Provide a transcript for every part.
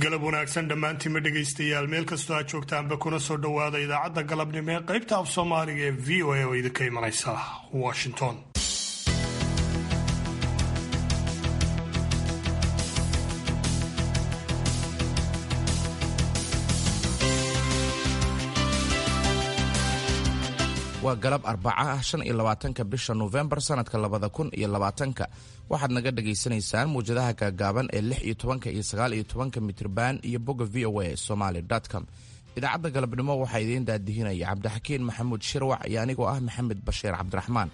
galab wanaagsan dhammaantiinma dhegaystayaal meel kastoo aad joogtaanba kuna soo dhowaada idaacadda galabnimo ee qaybta af soomaaliga ee v o a oo idinka imanaysa washington waa galab arbaca ah shan iyo labaatanka bisha nofembar sanadka labada kun iyo labaatanka waxaad naga dhagaysanaysaan muwjadaha gaagaaban ee lix iyo tobanka iyo sagaal iyo tobanka mitrban iyo bogga v o a somaly com idaacadda galabnimo waxaa idiin daadihinaya cabdixakiin maxamuud shirwac iyo anigoo ah maxamed bashiir cabdiraxmaan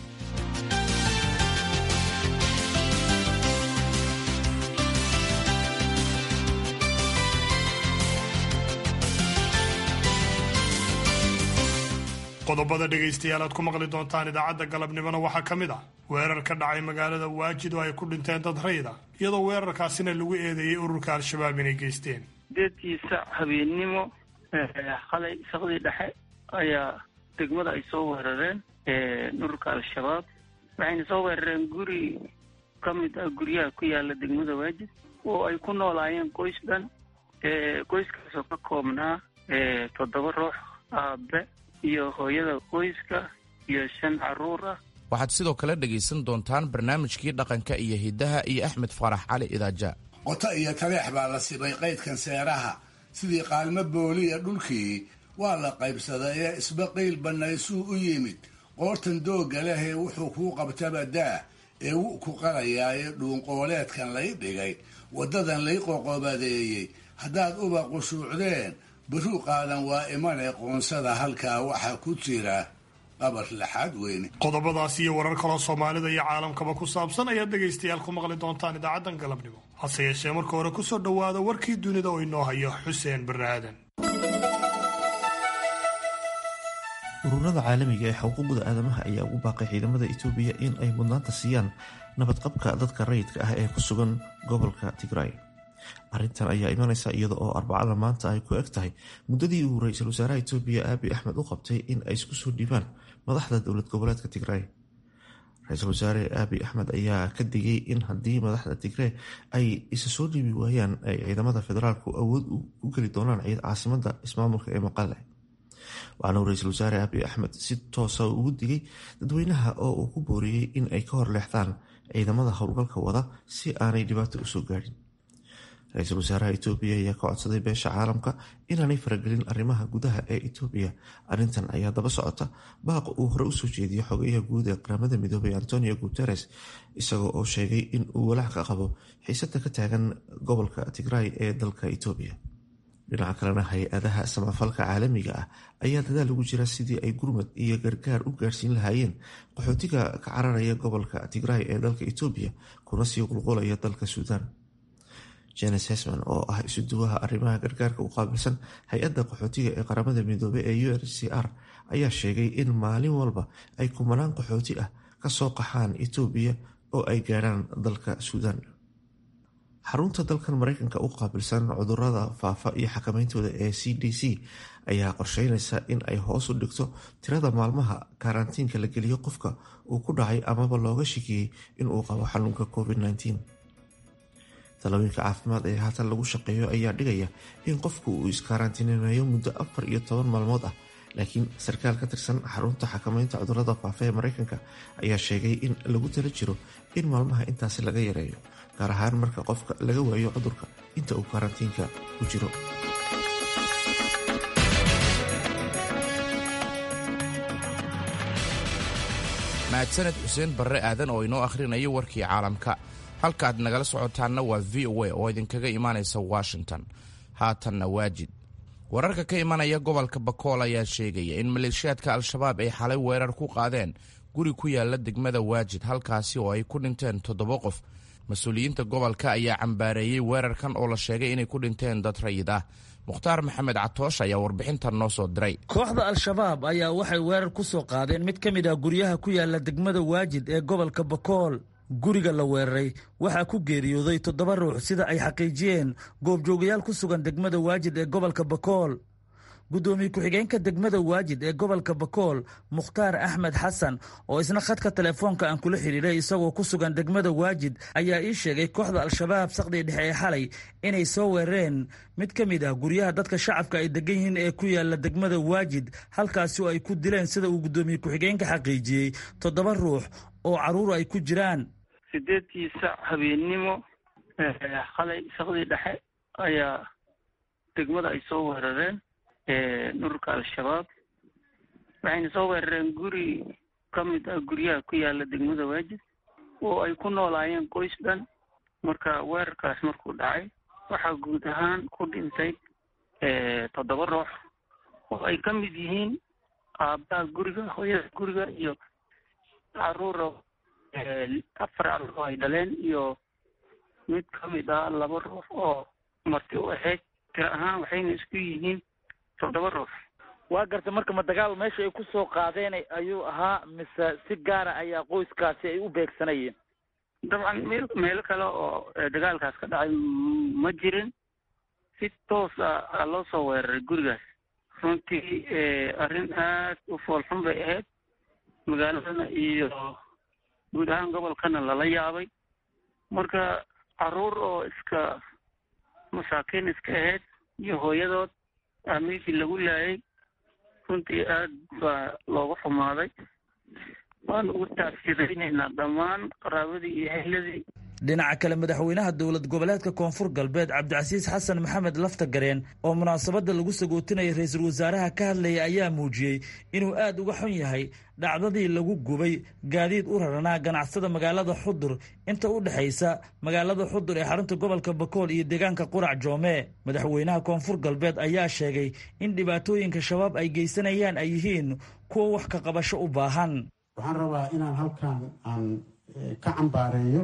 qodobada dhegaystayaal aad ku maqli doontaan idaacadda galabnimona waxaa ka mid ah weerar ka dhacay magaalada waajid oo ay ku dhinteen dad rayda iyadoo weerarkaasina lagu eedeeyey ururka al-shabaab inay geysteen deedkiisa habeennimo qalay saqdii dhexe ayaa degmada ay soo weerareen ururka al-shabaab waxayna soo weerareen guri ka mid ah guryaha ku yaala degmada waajid oo ay ku noolaayeen qoys dhan qoyskaasoo ka koobnaa toddoba ruux aabe iyo hooyada qoyska iyo shan caruur ah waxaad sidoo kale dhegaysan doontaan barnaamijkii dhaqanka iyo hiddaha iyo axmed faarax cali idaaja qoto iyo taleex baa la sibay qaydkan seeraha sidii qaalmo booliya dhulkii waa la qaybsaday ee isba qiil bannaysuu u yimid qoortan doogga lehee wuxuu kuu qabtaba daa ee wu ku qarayaaye dhuunqooleedkan lay dhigay waddadan lay qoqobadeeyey haddaad uba qushuucdeen baruu qaadan waa imane qoonsada halkaa waxaa ku jira qabar laxaad weyne qodobadaas iyo warar kaloo soomaalida iyo caalamkaba ku saabsan ayaad dhegaystayaal ku maqli doontaan idaacaddan galabnimo hase yeeshee marka hore kusoo dhowaada warkii dunida oo inoo hayo xuseen barre aadan ururada caalamiga ee xuquuqda aadamaha ayaa ugu baaqay ciidamada itoobiya in ay mudnaanta siiyaan nabadqabka dadka rayidka ah ee ku sugan gobolka tigray arrintan ayaa imanaysa iyada oo arbacada maanta ay ku eg tahay muddadii uu ra-iisul wasaaraha itoobiya aabi axmed u qabtay in ay isku soo dhiibaan madaxda dowlad goboleedka tigray ra-iisul wasaare aabi axmed ayaa ka digay in haddii madaxda tigree ay isa soo dhiibi waayaan ay ciidamada federaalku awood u geli doonaan caasimada ismaamulka ee maqale waxaana uu ra-iisul wasaare aabi axmed si toosa ugu digay dadweynaha oo uu ku booriyey in ay ka hor leexdaan ciidamada howlgalka wada si aanay dhibaato usoo gaadhin ra-iisul wasaaraha itoobiya ayaa ka codsaday beesha caalamka inaanay faragelin arrimaha gudaha ee itoobiya arrintan ayaa daba socota baaq uu hore usoo jeediyo xogayaha guud ee qaramada midoobay antonio guteres isagoo oo sheegay in uu walaac ka qabo xiisada ka taagan gobolka tigray ee dalka itoobiya dhinaca kalena hay-adaha samafalka caalamiga ah ayaa dadaal ugu jira sidii ay gurmad iyo gargaar u gaarsiin lahaayeen qaxootiga ka cararaya gobolka tigray ee dalka itoobiya kuna sii qulqulaya dalka suudaan jenes hesman oo ah isuduwaha arrimaha gargaarka u qaabilsan hay-adda qaxootiga ee qaramada midoobey ee u n c r ayaa sheegay in maalin walba ay kumanaan qaxooti ah kasoo qaxaan itoobiya oo ay gaadhaan dalka suudaan xarunta dalkan mareykanka u qaabilsan cudurada faafa iyo xakamayntooda ee c d c ayaa qorsheynaysa in ay hoos u dhigto tirada maalmaha karantiinka la geliyo qofka uu ku dhacay amaba looga shikiyey inuu qabo xanuunka covid -19. talooyinka caafimaad ee haatan lagu shaqeeyo ayaa dhigaya in qofku uu iskaaraantineeyo muddo afar iyo toban maalmood ah laakiin sarkaal ka tirsan xarunta xakamaynta cudurada faafa ee mareykanka ayaa sheegay in lagu tala jiro in maalmaha intaasi laga yareeyo gaar ahaan marka qofka laga waayo cudurka inta uu karantiinka ku jiro mahadsaned xuseen barre aadan oo inoo akhrinayo warkii caalamka halkaaad nagala socotaanna waa v o a oo idinkaga imaanaysa washington haatanna waajid wararka ka imanaya gobolka bakool ayaa sheegaya in maleeshiyaadka al-shabaab ay xalay weerar ku qaadeen guri ku yaala degmada waajid halkaasi oo ay ku dhinteen toddoba qof mas-uuliyiinta gobolka ayaa cambaareeyey weerarkan oo la sheegay inay ku dhinteen dad rayid ah mukhtaar maxamed catoosh ayaa warbixintan noo soo diray kooxda al-shabaab ayaa waxay weerar ku soo qaadeen mid ka mid ah guryaha ku yaala degmada waajid ee gobolka bakool guriga la weeraray waxaa ku geeriyooday toddoba ruux sida ay xaqiijiyeen goobjoogayaal ku sugan degmada waajid ee gobolka bakool guddoomiye ku-xigeenka degmada waajid ee gobolka bakool mukhtaar axmed xasan oo isna khadka telefoonka aan kula xidhiiray isagoo ku sugan degmada waajid ayaa ii sheegay kooxda al-shabaab saqdii dhexe ee xalay inay soo weerareen mid ka mid ah guryaha dadka shacabka ay degan yihiin ee ku yaala degmada waajid halkaasi oo ay ku dileen sida uu guddoomiye ku-xigeenka xaqiijiyey toddoba ruux oo carruur ay ku jiraan sideedkii sac habeennimo qalay saqdii dhexe ayaa degmada ay soo weerareen ururka al-shabaab waxayna soo weerareen guri ka mid ah guryaha ku yaala degmada waajid oo ay ku noolaayeen qoys dhan marka weerarkaas markuu dhacay waxaa guud ahaan ku dhintay toddoba ruux oo ay ka mid yihiin aabbaha guriga hooyada guriga iyo caruura afar caruur oo ay dhaleen iyo mid ka mid ah laba ruux oo marti u ahayd tira ahaan waxayna isku yihiin toddoba ruux waa garta marka ma dagaal meesha ay ku soo qaadeen ayuu ahaa mise si gaara ayaa qoyskaasi ay u beegsanayeen dabcan meel meelo kale oo dagaalkaas ka dhacay ma jirin si toos ah loo soo weeraray gurigaas runtii arrin aad u foolxun bay ahayd magaaladana iyo guud ahaan gobolkana lala yaabay marka caruur oo iska masaakiin iska ahayd iyo hooyadood aa meeshii lagu laayay runtii aad baa loogu xumaaday waanu ugu taafsiraynaynaa dhammaan qaraabadii iyo hehladii dhinaca kale madaxweynaha dowlad goboleedka koonfur galbeed cabdicasiis xasan maxamed laftagareen oo munaasabadda lagu sagootinaya ra-iisul wasaaraha ka hadlayay ayaa muujiyey inuu aad uga xun yahay dhacdadii lagu gubay gaadiid u raranaa ganacsada magaalada xudur inta u dhexaysa magaalada xudur ee xarunta gobolka bakool iyo deegaanka qurac joome madaxweynaha koonfur galbeed ayaa sheegay in dhibaatooyinka shabaab ay geysanayaan ay yihiin kuwa wax ka qabasho u baahan waxaan rabaa inaan halkan aan ka cambaareeyo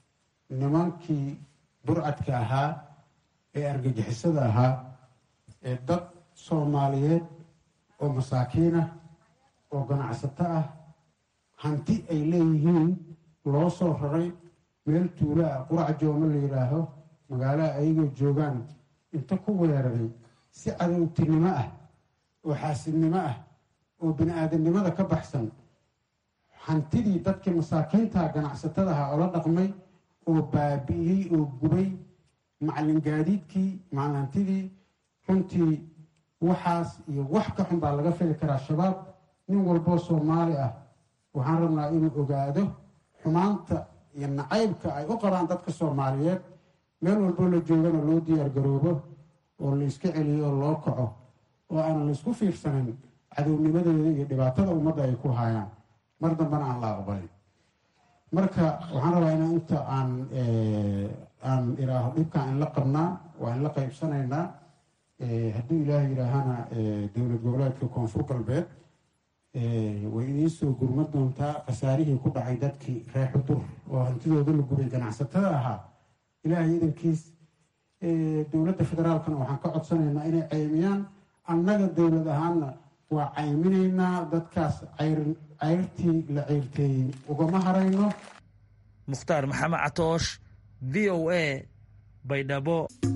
nimankii burcadka ahaa ee argagixisada ahaa ee dad soomaaliyeed oo masaakiin ah oo ganacsato ah hanti ay leeyihiin loo soo raray meel tuulo ah qurac joome la yidhaaho magaalaha ayagoo joogaan inta ku weeraray si cadowtinimo ah oo xaasidnimo ah oo bini aadamnimada ka baxsan hantidii dadkii masaakiinta ganacsatada ahaa oo la dhaqmay oo baabi'iyey oo gubay macalin gaadiidkii macalintidii runtii waxaas iyo wax ka xun baa laga fili karaa shabaab nin walboo soomaali ah waxaan rabnaa inuu ogaado xumaanta iyo nacaybka ay u qabaan dadka soomaaliyeed meel walboo la joogana loo diyaar garoobo oo la iska celiyo oo loo kaco oo aanan la isku fiirsanin cadownimadooda iyo dhibaatada ummadda ay ku haayaan mar dambena aan la aqbalin marka waxaan rabaa inaan inta aan aan iraaho dhibkaan in la qabnaa waa in la qaybsanaynaa hadduu ilaaha yidhaahana dowlad goboleedka koonfur galbeed way idiin soo gurma doontaa khasaarihii ku dhacay dadkii reer xudur oo hantidooda la gubay ganacsatada ahaa ilaahay idankiis dowladda federaalkana waxaan ka codsanaynaa inay caymiyaan annaga dowlad ahaanna waa cayminaynaa dadkaas cayrtii la ceyrteeyey ugama harayno mukhtaar maxamed catoosh v o a baydhabo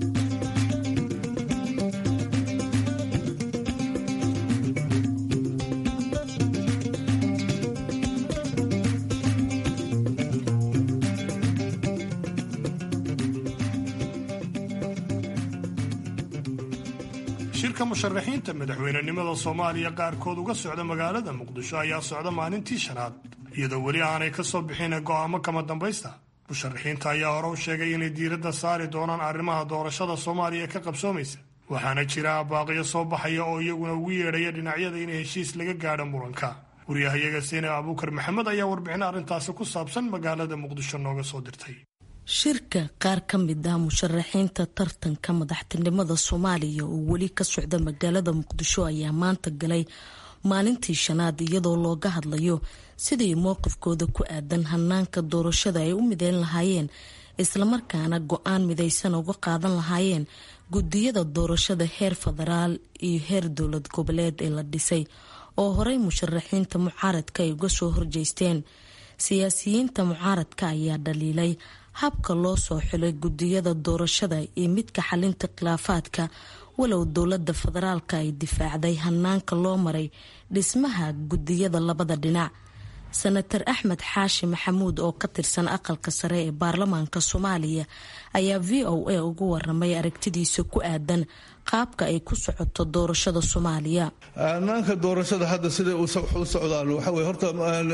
shirka musharaxiinta madaxweynenimada soomaaliya qaarkood uga socda magaalada muqdisho ayaa socda maalintii shanaad iyadoo weli aanay ka soo bixin go'aamo kama dambaysta musharaxiinta ayaa hore u sheegay inay diiradda saari doonaan arrimaha doorashada soomaaliya ka qabsoomaysa waxaana jira baaqiyo soo baxaya oo iyaguna ugu yeedhaya dhinacyada in heshiis laga gaadho muranka waryahayaga seenab abuukar maxamed ayaa warbixin arrintaasi ku saabsan magaalada muqdisho nooga soo dirtay shirka qaar ka mid ah musharaxiinta tartanka madaxtinimada soomaaliya oo weli ka socda magaalada muqdisho ayaa maanta galay maalintii shanaad iyadoo looga hadlayo sidii mowqifkooda ku aadan hanaanka doorashada ay u mideyn lahaayeen islamarkaana go-aan midaysan uga qaadan lahaayeen gudiyada doorashada heer federaal iyo heer dowlad goboleed ee la dhisay oo horey musharaxiinta mucaaradka ay uga soo horjeysteen siyaasiyiinta mucaaradka ayaa dhaliilay habka loo soo xilay gudiyada doorashada iyo midka xalinta khilaafaadka walow dowladda federaalka ay difaacday hanaanka loo maray dhismaha gudiyada labada dhinac senator axmed xaashi maxamuud oo ka tirsan aqalka sare ee baarlamaanka soomaaliya ayaa v o a ugu waramay aragtidiisa ku aadan qaabka ay ku socoto doorashada soomaaliya hanaanka doorashada hadda siday u socdaan waxa wey horta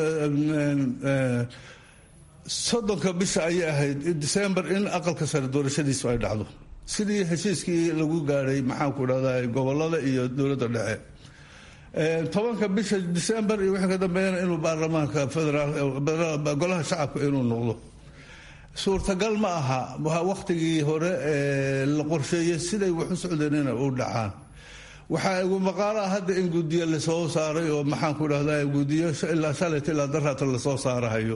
soddonka bisha ayay ahayd december in aqalka sare doorashadiisu ay dhacdo sidii heshiiskii lagu gaadhay maxaanku dhahda gobolada iyo dowladda dhexe tobanka bisha december iyo wixii ka dambeeyana inuu baarlamaanka federaal golaha shacabka inuu noqdo suurtagal ma aha wakhtigii hore ee la qorsheeyey siday wax u socdeen ina u dhacaan waxaa igu maqaalo ah hadda in gudiyo lasoo saaray oo maxaanku dhahda gudiyo ilaa shalayt ilaa daraata lasoo saarahayo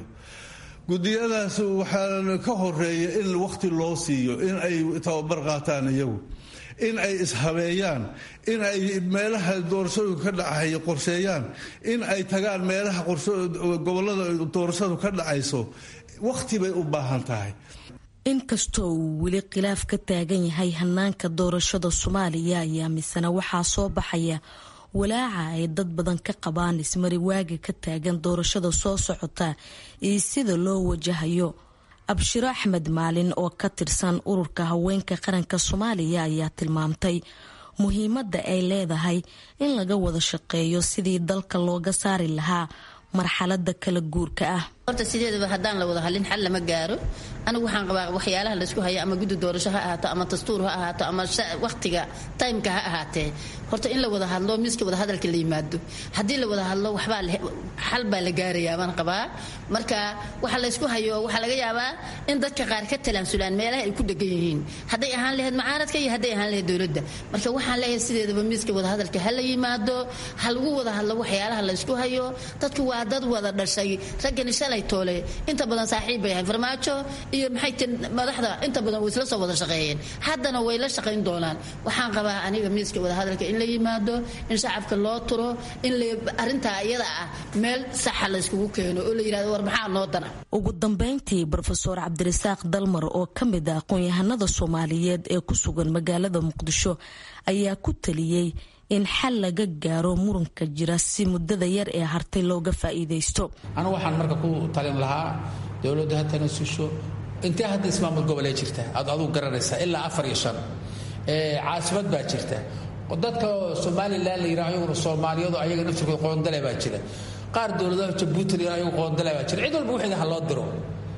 gudiyadaas waxaa ka horeeya in wakhti loo siiyo in ay tababar qaataan iyagu in ay ishabeeyaan in ay meelaha doorashadu ka dhacay qorsheeyaan in ay tagaan meelaha gobolada doorashadu ka dhacayso wakhti bay u baahan tahay inkastoo uu weli khilaaf ka taagan yahay hanaanka doorashada soomaaliya ayaa misena waxaa soo baxaya walaaca ay dad badan ka qabaan ismari waaga ka taagan doorashada soo socota iyo sida loo wajahayo abshiro axmed maalin oo ka tirsan ururka haweenka qaranka soomaaliya ayaa tilmaamtay muhiimadda ay leedahay in laga wada shaqeeyo sidii dalka looga saari lahaa marxalada kala guurka ah horta sideedaba haddaan la wada hadlin xal lama gaaro anigu waxaan qabaa waxyaalaha laysku haya ama guddi doorasho ha ahaato ama dastuur ha ahaato ama wakhtiga timeka ha ahaatee horta in la wada hadlo miiska wada hadalka la yimaado haddii la wada hadlo waxbaa xal baa la gaarayaa baan qabaa marka waxa laysku hayo waxaa laga yaabaa in dadka qaar ka talaansulaan meelaha ay ku dhegan yihiin hadday ahaan lahayd mucaaradka iyo hadday ahaan lahayd dowladda marka waxaan leeyahay sideedaba miiska wada hadalka ha la yimaado ha lagu wada hadlo waxyaalaha laysku hayo dadku waa dad wada dhashay raggani shalay toole inta badan saaxiib bay ahayn farmaajo iyo maxay tii madaxda inta badan way isla soo wada shaqeeyeen haddana way la shaqayn doonaan waxaan qabaa aniga miiska wada hadalka in la yimaado in shacabka loo turo in arintaa iyada ah meel saxa la yskugu keeno oo la yirahdo war maxaa noo dana ugu dambeyntii brofeor cabdirasaaq dalmar oo ka mid ah aqoon-yahanada soomaaliyeed ee ku sugan magaalada muqdisho ayaa ku taliyey in xal laga gaaro muranka jira si muddada yar ee hartay looga faa'iidaysto anu waxaan marka ku talin lahaa dowladda ha tanasusho intee hadda ismaamul gobolee jirta aad aduu garanaysaa ilaa afar iyo shan caasimad baa jirta dadka somalilan la yidhaha ayaguna soomaaliyadu ayaga naftirkooda qoondale baa jira qaar dowladaha jabuuti la yidhaha ayagu qoondale baa jira cid walba wixeeda ha loo diro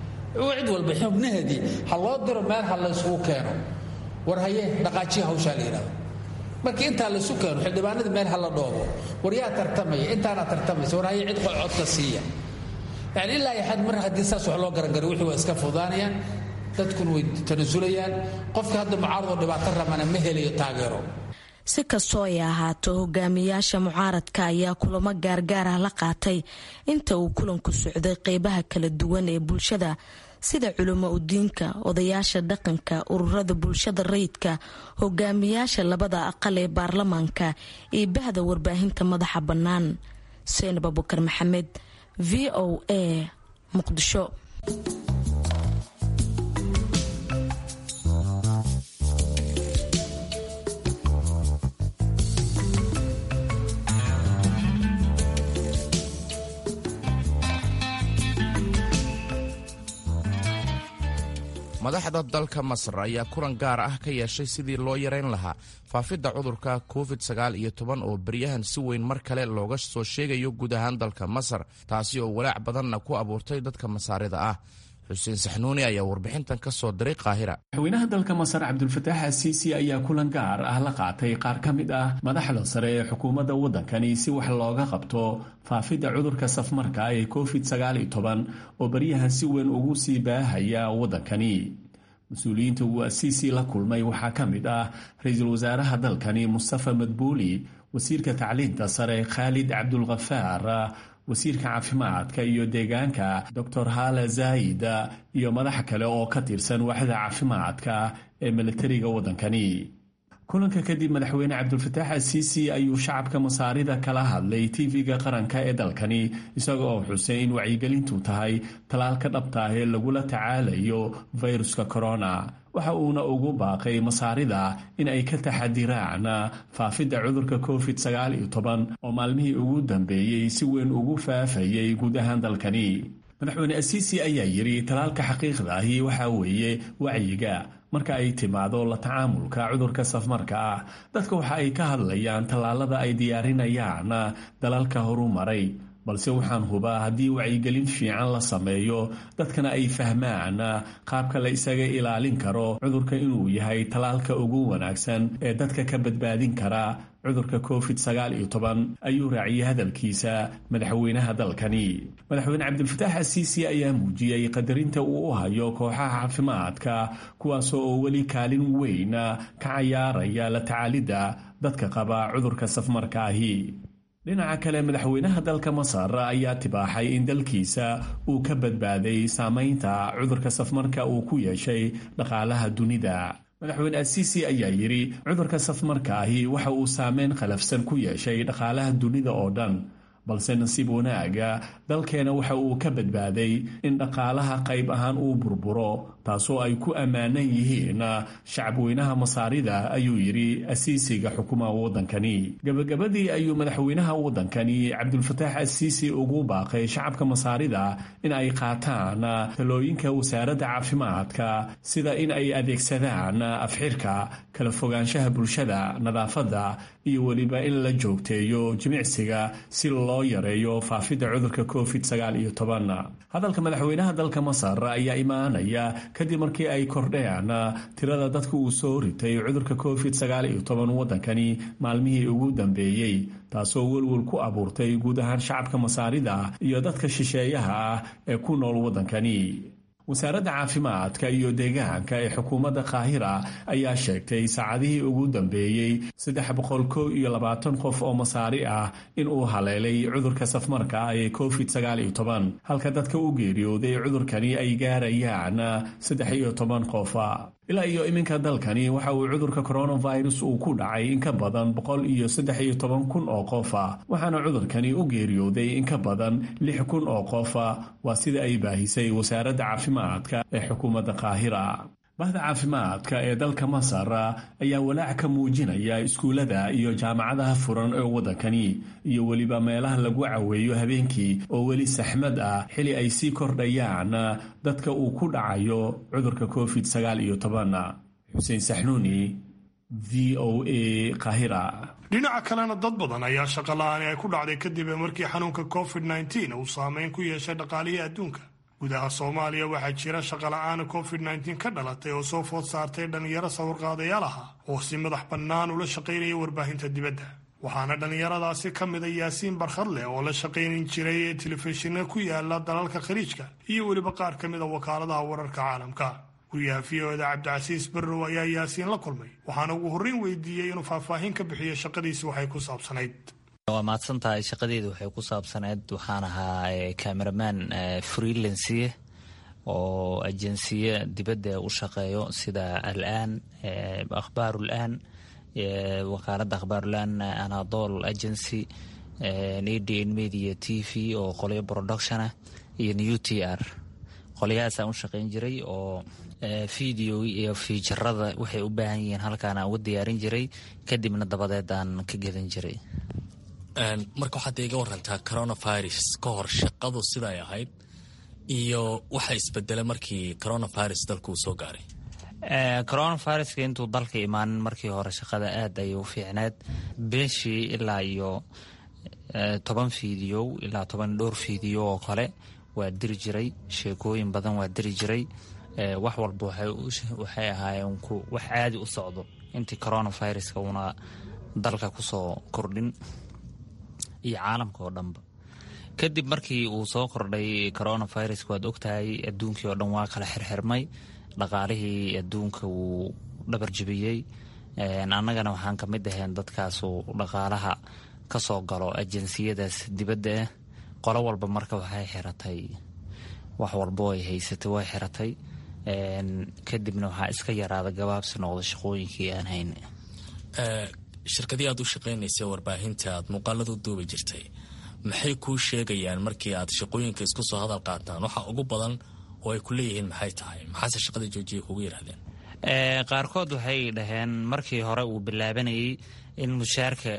cid walba xubnaheedii ha loo diro meel ha la isugu keeno war haye dhaqaajiya hawshaa la yidhahdo markii intaa laysu keeno xildhibaanadii meel ha la dhoobo war yaa tartamaya intaana tartamaysa war haye cid codka siiya yani ilaa iyo xad mar haddii saas wax loo garangaro wixii waa iska fudaanayaan dadkuna way tanasulayaan qofka hadda mucaaradoo dhibaato ramana ma helayo taageero si kastoo ay ahaato hogaamiyaasha mucaaradka ayaa kulamo gaargaar ah la qaatay inta uu kulanku socday qeybaha kala duwan ee bulshada sida culimo udiinka odayaasha dhaqanka ururada bulshada rayidka hogaamiyaasha labada aqal ee baarlamaanka iyo bahda warbaahinta madaxa bannaan seenab abukar maxamed v o a muqdisho madaxda dalka masar ayaa kulan gaar ah ka yeeshay sidii loo yareyn lahaa faafidda cudurka covid sagaal iyo toban oo beryahan si weyn mar kale looga soo sheegayo guud ahaan dalka masar taasi oo walaac badanna ku abuurtay dadka masaarida ah xuseen saxnuuni ayaa warbixintan ka soo diray qaahira madaxweynaha dalka masar cabdulfataax asiisi ayaa kulan gaar ah la qaatay qaar ka mid ah madaxda sare ee xukuumadda waddankani si wax looga qabto faafidda cudurka safmarka ee covid sagaal iyo toban oo baryahan si weyn ugu sii baahaya waddankani mas-uuliyiinta uu asiisi la kulmay waxaa ka mid ah ra-iisul wasaaraha dalkani mustafa madbuuli wasiirka tacliinta sare khaalid cabdulkhafaar wasiirka caafimaadka iyo deegaanka doctor hala zaid iyo madax kale oo ka tirsan waaxda caafimaadka ee milatariga waddankani kulanka kadib madaxweyne cabdulfataax asiisi ayuu shacabka masaarida kala hadlay tv-ga qaranka ee dalkani isaga oo xusay in wacyigelintu tahay talaalka dhabta ah ee lagula tacaalayo fayruska corona waxa uuna ugu baaqay masaarida in ay ka taxadiraan faafidda cudurka covid sagaal iyo toban oo maalmihii ugu dambeeyey si weyn ugu faafayay guud ahaan dalkani madaxweyne asiisi ayaa yidhi talaalka xaqiiqda ahi waxaa weeye wacyiga marka ay timaado la tacaamulka cudurka safmarka ah dadka waxa ay ka hadlayaan tallaalada ay diyaarinayaan dalalka horu maray balse waxaan hubaa haddii wacyigelin fiican la sameeyo dadkana ay fahmaan qaabka la isaga ilaalin karo cudurka inuu yahay tallaalka ugu wanaagsan ee dadka ka badbaadin kara cudurka covid sagaal iyo toban ayuu raaciyey hadalkiisa madaxweynaha dalkani madaxweyne cabdilfataax asiisi ayaa muujiyey qadarinta uu u hayo kooxaha caafimaadka kuwaasoo oo weli kaalin weyn ka cayaaraya la tacaalidda dadka qaba cudurka safmarka ahi dhinaca kale madaxweynaha dalka masar ayaa tibaaxay in dalkiisa uu ka badbaaday saamaynta cudurka safmarka uu ku yeeshay dhaqaalaha dunida madaxweyne asiisi ayaa yidhi cudurka safmarka ahi waxa uu saameyn khalafsan ku yeeshay dhaqaalaha dunida oo dhan balse nasiib wanaaga dalkeena waxa uu ka badbaaday in dhaqaalaha qayb ahaan uu burburo taasoo ay ku ammaanan yihiin shacabweynaha masaarida ayuu yidhi asiisiga xukumaha waddankani gebagabadii ayuu madaxweynaha waddankani cabdulfataax asiisi ugu baaqay shacabka masaarida in ay qaataan talooyinka wasaaradda caafimaadka sida in ay adeegsadaan afxirka kala fogaanshaha bulshada nadaafadda iyo weliba in la joogteeyo jimicsiga si loo yareeyo faafidda cudurka covid sagaal iyo toban hadalka madaxweynaha dalka masar ayaa imaanaya kadib markii ay kordheen tirada dadka uu soo ritay cudurka covid sagaal iyo toban waddankani maalmihii ugu dambeeyey taasoo welwel ku abuurtay guud ahaan shacabka masaarida iyo dadka shisheeyaha ah ee ku nool waddankani wasaaradda caafimaadka iyo deegaanka ee xukuumadda qaahira ayaa sheegtay saacadihii ugu dambeeyey saddex boqol kow iyo labaatan qof oo masaari ah in uu haleelay cudurka safmarka ah ee covid sagaal iyo toban halka dadka u geeriyooday cudurkani ay gaarayaan saddex iyo toban qofa ilaa iyo iminka dalkani waxa uu cudurka coronavirus uu ku dhacay in ka badan boqol iyo saddex iyo toban kun oo qofa waxaana cudurkani u geeriyooday in ka badan lix kun oo qofa waa sida ay baahisay wasaaradda caafimaadka ee xukuumadda qaahira bahda caafimaadka ee dalka masar ayaa walaac ka muujinaya iskuullada iyo jaamacadaha furan ee waddankani iyo weliba meelaha lagu caweeyo habeenkii oo weli saxmad ah xili ay sii kordhayaan dadka uu ku dhacayo cudurka covid sagaal iyo toban xuseen saxnuuni v o a kahira dhinaca kalena dad badan ayaa shaqo la-aani ay ku dhacday kadib markii xanuunka covid nneteen uu saameyn ku yeeshay dhaqaalihii adduunka gudaha soomaaliya waxaa jira shaqola'aana covid nneteen ka dhalatay oo soo food saartay dhallinyaro sawirqaadayaal aha oo si madax bannaan ula shaqaynaya warbaahinta dibadda waxaana dhallinyaradaasi ka mida yaasiin barkhadleh oo la shaqaynin jiray telefishinna ku yaala dalalka khaliijka iyo weliba qaar ka mida wakaaladaha wararka caalamka guryaha v o da cabdicasiis barrow ayaa yaasiin la kulmay waxaana ugu horreyn weydiiyey inuu faahfaahin ka bixiyo shaqadiisi waxay ku saabsanayd waa mahadsan tahay shaqadeedu waxay ku saabsaneyd waxaan ahaa cameraman freelansiye oo ajensiye dibadda u shaqeeyo sida alaan akhbaarulaan wakaaladda akhbaarulaan anadol agency adn media t v oo qolyo production ah iyo new t r qolyahaasaan u shaqayn jiray oo video iyo fiijarada waxay u baahan yihiin halkaan aan uga diyaarin jiray kadibna dabadeed aan ka gedan jiray marka waxaad iga warantaa coronavirus ka hor shaqadu siday ahayd iyo waxa isbedelay markii coronavirus dalku uu soo gaaray coronaviruska intuu dalka imaanin markii hore shaqada aad ayay u fiicneed beeshii ilaa iyo toban fiidiyow ilaa toban dhowr fiidiyo oo kale waa diri jiray sheekooyin badan waa diri jiray wax walba waxay ahaayeen wax caadi u socdo intii coronaviruska uuna dalka kusoo kordhin iyo caalamka oo dhanba kadib markii uu soo kordhay coronaviruska waad ogtahay adduunkii oo dhan waa kala xirxirmay dhaqaalihii adduunka wuu dhabar jibiyey annagana waxaan kamid ahayn dadkaasu dhaqaalaha ka soo galo ajansiyadaas dibadda ah qolo walba marka waxay xiratay wax walbo ay haysatay way xiratay kadibna waxaa iska yaraada gabaabsi noqda shaqooyinkii aan hayn shirkadii aad u shaqaynaysay warbaahinta aad muuqaalada u duubi jirtay maxay kuu sheegayaan markii aad shaqooyinka isku soo hadal qaataan waxa ugu badan oo ay ku leeyihiin maxay tahay maxaase shaqada joojiya kugu yidhahdeen qaarkood waxay dhaheen markii hore uu bilaabanayay in mushaarka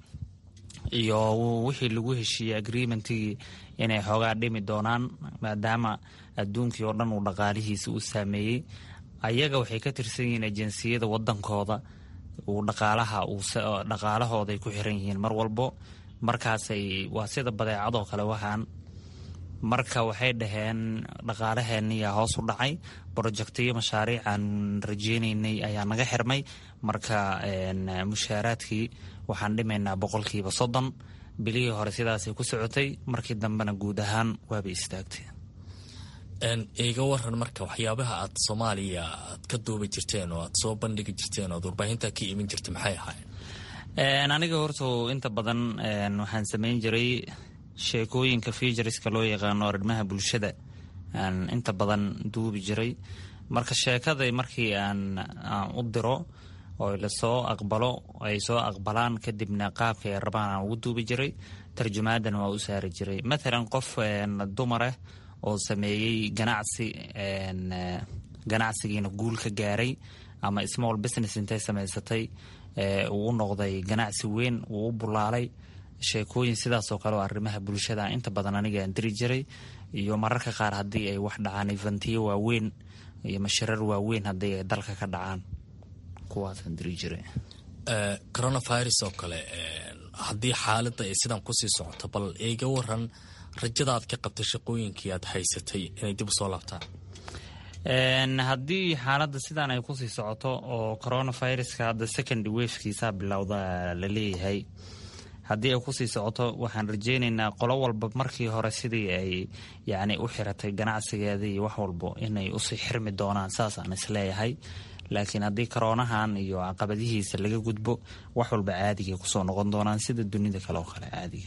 iyo wixii lagu heshiiyey agreementigii inay xoogaa dhimi doonaan maadaama adduunkii oo dhan uu dhaqaalihiisa u saameeyey ayaga waxay ka tirsan yihiin ajeensiyada wadankooda uu dhaqaalaha dhaqaalahooday ku xiran yihiin mar walbo markaasay waa sida badeecadoo kale waxaan marka waxay dhaheen dhaqaalaheeniyaa hoos u dhacay brojectiyo mashaariic aan rajeynaynay ayaa naga xirmay marka mushaaraadkii waxaan dhimaynaa boqolkiiba soddon bilihii hore sidaasay ku socotay markii dambena guud ahaan waaba istaagtay iga waran marka waxyaabaha aad soomaaliya aad ka duubi jirteen oo aad soo bandhigi jirteen oo aad warbaahinta ka iman jirtay maxay ahaayeen aniga horta inta badan waxaan samayn jiray sheekooyinka feijariska loo yaqaano arrimaha bulshada aan inta badan duubi jiray marka sheekada markii aan u diro oo lasoo aqbalo ay soo aqbalaan kadibna qaabka ay rabaan aan ugu duubi jiray tarjumaadan waa u saari jiray mathalan qof dumarah oo sameeyey ganacsi ganacsigiina guul ka gaaray ama small business intay samaysatay uu u noqday ganacsi weyn uu u bulaalay sheekooyin sidaasoo kale oo arrimaha bulshada inta badan aniga aan diri jiray iyo mararka qaar haddii ay wax dhacaan ifantiyo waaweyn iyo mashirar waaweyn haddii ay dalka ka dhacaan kuwaasaan diri jiray coronavirus oo kale haddii xaaladda ay sidan kusii socoto bal iga waran rajada aad ka qabtay shaqooyinkii aad haysatay inay dib usoo laabtaan haddii xaaladda sidaan ay kusii socoto oo coronaviruska hadda second wafkiisa bilowda la leeyahay haddii ay kusii socoto waxaan rajeynaynaa qolo walba markii hore sidii ay yacni u xiratay ganacsigeeda iyo wax walbo inay usii xirmi doonaan saasaan isleeyahay laakiin haddii koroonahan iyo caqabadihiisa laga gudbo wax walba caadigay kusoo noqon doonaan sida dunida kale oo kale caadiga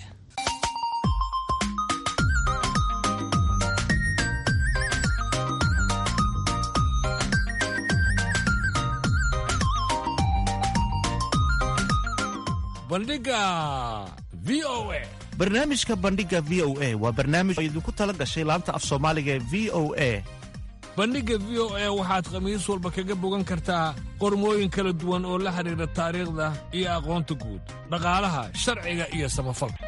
bandhiga v o a barnaamijka bandhiga v o a waa barnaamij oo idinku tala gashay laanta af soomaaliga ee v o a bandhigga v o a waxaad khamiis walba kaga bogan kartaa qormooyin kala duwan oo la xidhiidha taariikhda iyo aqoonta guud dhaqaalaha sharciga iyo samafalka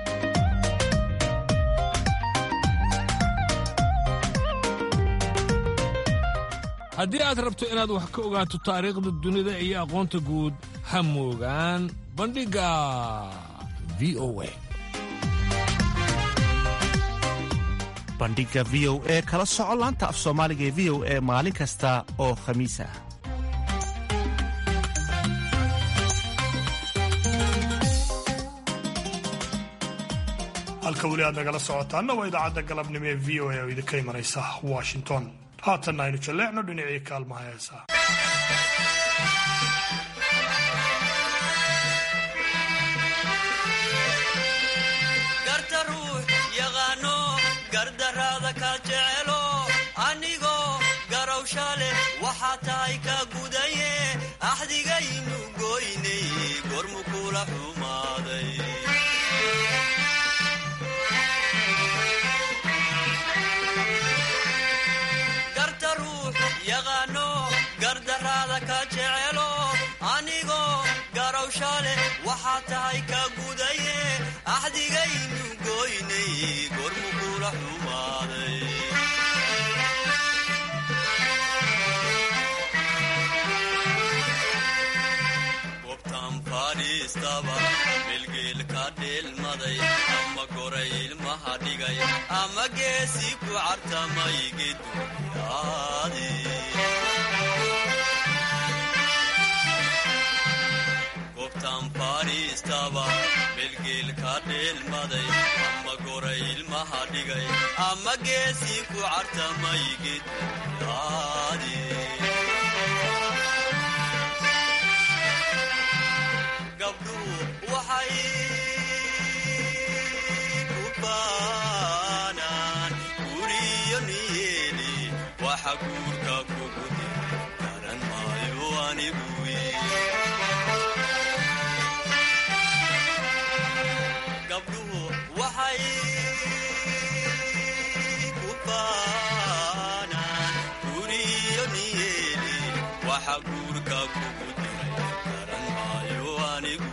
haddii aad rabto inaad wax ka ogaato taariikhda dunida iyo aqoonta guud ha moogaan bandhigga v o a bandhiga v o e kala soco laanta af soomaaliga ee v o e maalin kasta oo khamiis ah halka weli aad nagala socotaanna waa idaacadda galabnimo ee v o a oo idinka imanaysa washington haatanna aynu jalleecno dhinacii kaalmaha heesaa waxaa tahay ka gudaye axdigaynu goynay gormu kula xumaaday garta ruux yaqaano gardaraada ka jecelo anigoo garowsha leh waxaa tahay ka gudaye axdigaynu goynay gormu kula xumaaday bilgeelka dheelmaday ama goray ilmaha dhigay ama geesi ku cartamay geduyaadi gobtan fadhiistaba bilgeelka dheelmaday ama goray ilmaha dhigay ama geesi ku cartamay geduyaadi waxay ku baanaan guriyo niyeeli waxa guurka kugu dir garan maayo anigu guurka kugu diray garan maayo anigu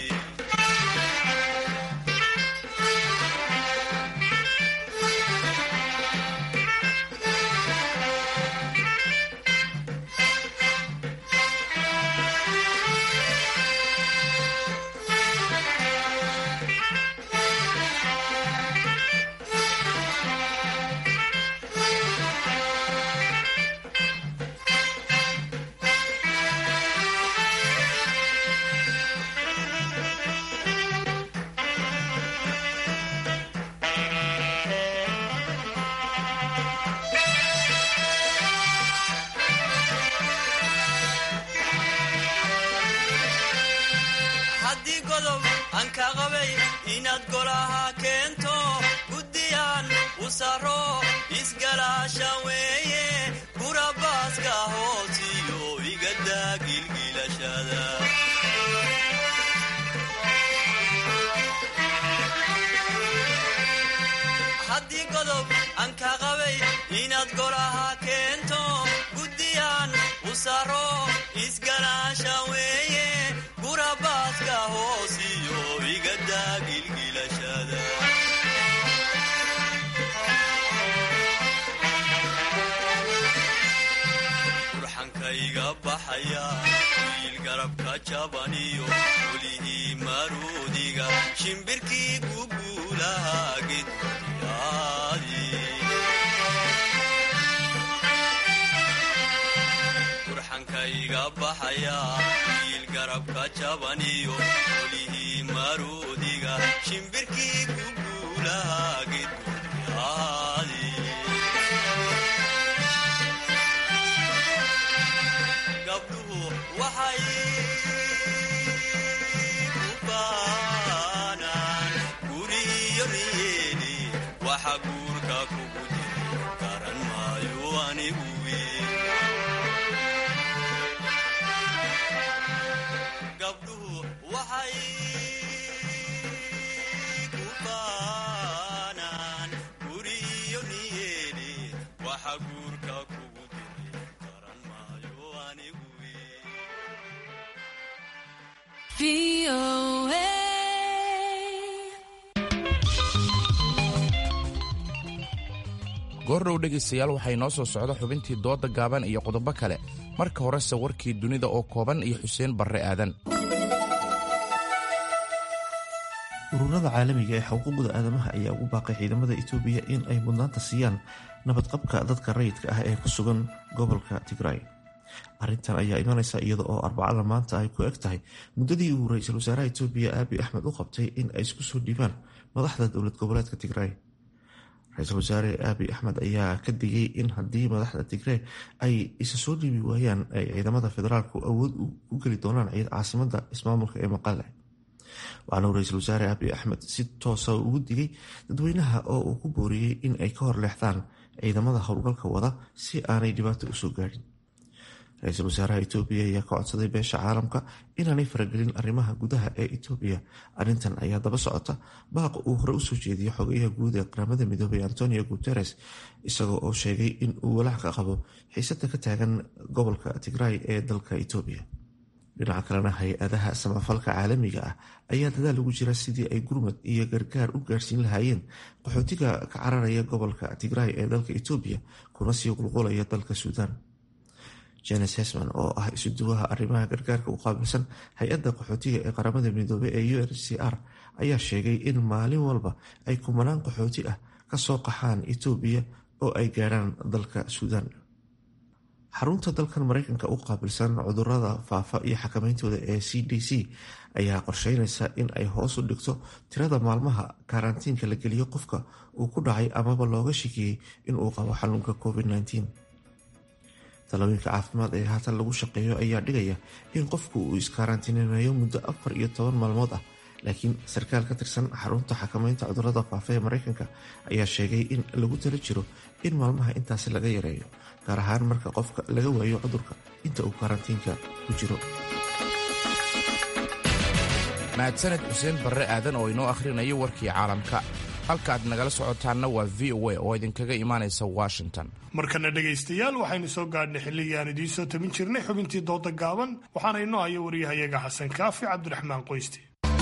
haddii godob aan ka qabay inaad golaha keento guddiyaan u saro isgalaasha weeye burabaaska hoosiyo igadaa gilgilashada haddii godob aan ka qabay inaad golaha keento guddiyaan u saro isgalaasha weeye burabaaska hoosiyo igadaa gilgilashada burxankayga baxaya wiil garabka jabaniyo welihii maruudiga shimbirkii guguulaha gedyaadi burxankayga baxaya wiil garabka jabaniyo welihii maruudiga shimbirkii guguulaha gedyaadi gabdhuhu waxay ku baanaan guriyo niyeeli waxa guurka kugu diray garan maayo anigu gabdhuhu waxay ku baanaan guriyo niyeeli waxa guurka kugu diray garan maayo anigu goordhow dhegaystayaal waxay noo soo socda xubintii dooda gaaban iyo qodobo kale marka horese warkii dunida oo kooban iyo xuseen barre aadan ururada caalamiga ee xuquuqda aadamaha ayaa ugu baaqay ciidamada itoobiya in ay mudnaanta siiyaan nabadqabka dadka rayidka ah ee ku sugan gobolka tigray arrintan ayaa imanaysa iyada oo arbacada maanta ay ku eg tahay muddadii uu ra-iisul wasaaraha itoobiya aabi axmed u qabtay in ay isku soo dhiibaan madaxda dowlad goboleedka tigray ra-iisul wasaare aabi axmed ayaa ka digay in haddii madaxda tigrey ay isa soo dhiibi waayaan ay ciidamada federaalku awood u geli doonaan caasimada ismaamulka ee maqale waxaana uu ra-iisul wasaare aabi axmed si toosa ugu digay dadweynaha oo uu ku booriyey in ay ka hor leexdaan ciidamada howlgalka wada si aanay dhibaato usoo gaadhin ra-iisul wasaaraha itoobiya ayaa ka codsaday beesha caalamka inaanay faragelin arrimaha gudaha ee itoobiya arrintan ayaa daba socota baaq uu hore usoo jeediyo xogayaha guud ee qaramada midoobay antonio guteres isagoo oo sheegay in uu walaac ka qabo xiisada ka taagan gobolka tigray ee dalka itoobiya dhinaca kalena hay-adaha samafalka caalamiga ah ayaa dadaal ugu jira sidii ay gurmad iyo gargaar u gaarsiin lahaayeen qaxootiga ka cararaya gobolka tigray ee dalka itoobiya kuna sii qulqulaya dalka suudaan janes hesman oo ah isuduwaha arrimaha gargaarka u qaabilsan hay-adda qaxootiga ee qaramada midoobey ee u n c r ayaa sheegay in maalin walba ay kumanaan qaxooti ah kasoo qaxaan itoobiya oo ay gaadhaan dalka suudaan xarunta dalkan mareykanka u qaabilsan cudurada faafa iyo xakamayntooda ee c d c ayaa qorsheynaysa in ay hoos u dhigto tirada maalmaha karantiinka la geliyo qofka uu ku dhacay amaba looga shikiyey inuu qabo xanuunka covid-19 talooyinka caafimaad ee haatan lagu shaqeeyo ayaa dhigaya in qofku uu iskaaraantineeyo muddo afar iyo toban maalmood ah laakiin sarkaal ka tirsan xarunta xakamaynta cudurada faafa ee mareykanka ayaa sheegay in lagu tala jiro in maalmaha intaasi laga yareeyo gaar ahaan marka qofka laga waayo cudurka inta uu karantiinka ku jiro mahadsaned xuseen barre aadan oo inoo akhrinayo warkii caalamka halkaaad nagala socotaanna waa v o a oo idinkaga imaanaysa washington markana dhegaystayaal waxaynu soo gaadhnay xilligii aan idiin soo tabin jirnay xubintii dooda gaaban waxaana inoo haya waryahayaga xasan kaafi cabdiraxmaan qoysti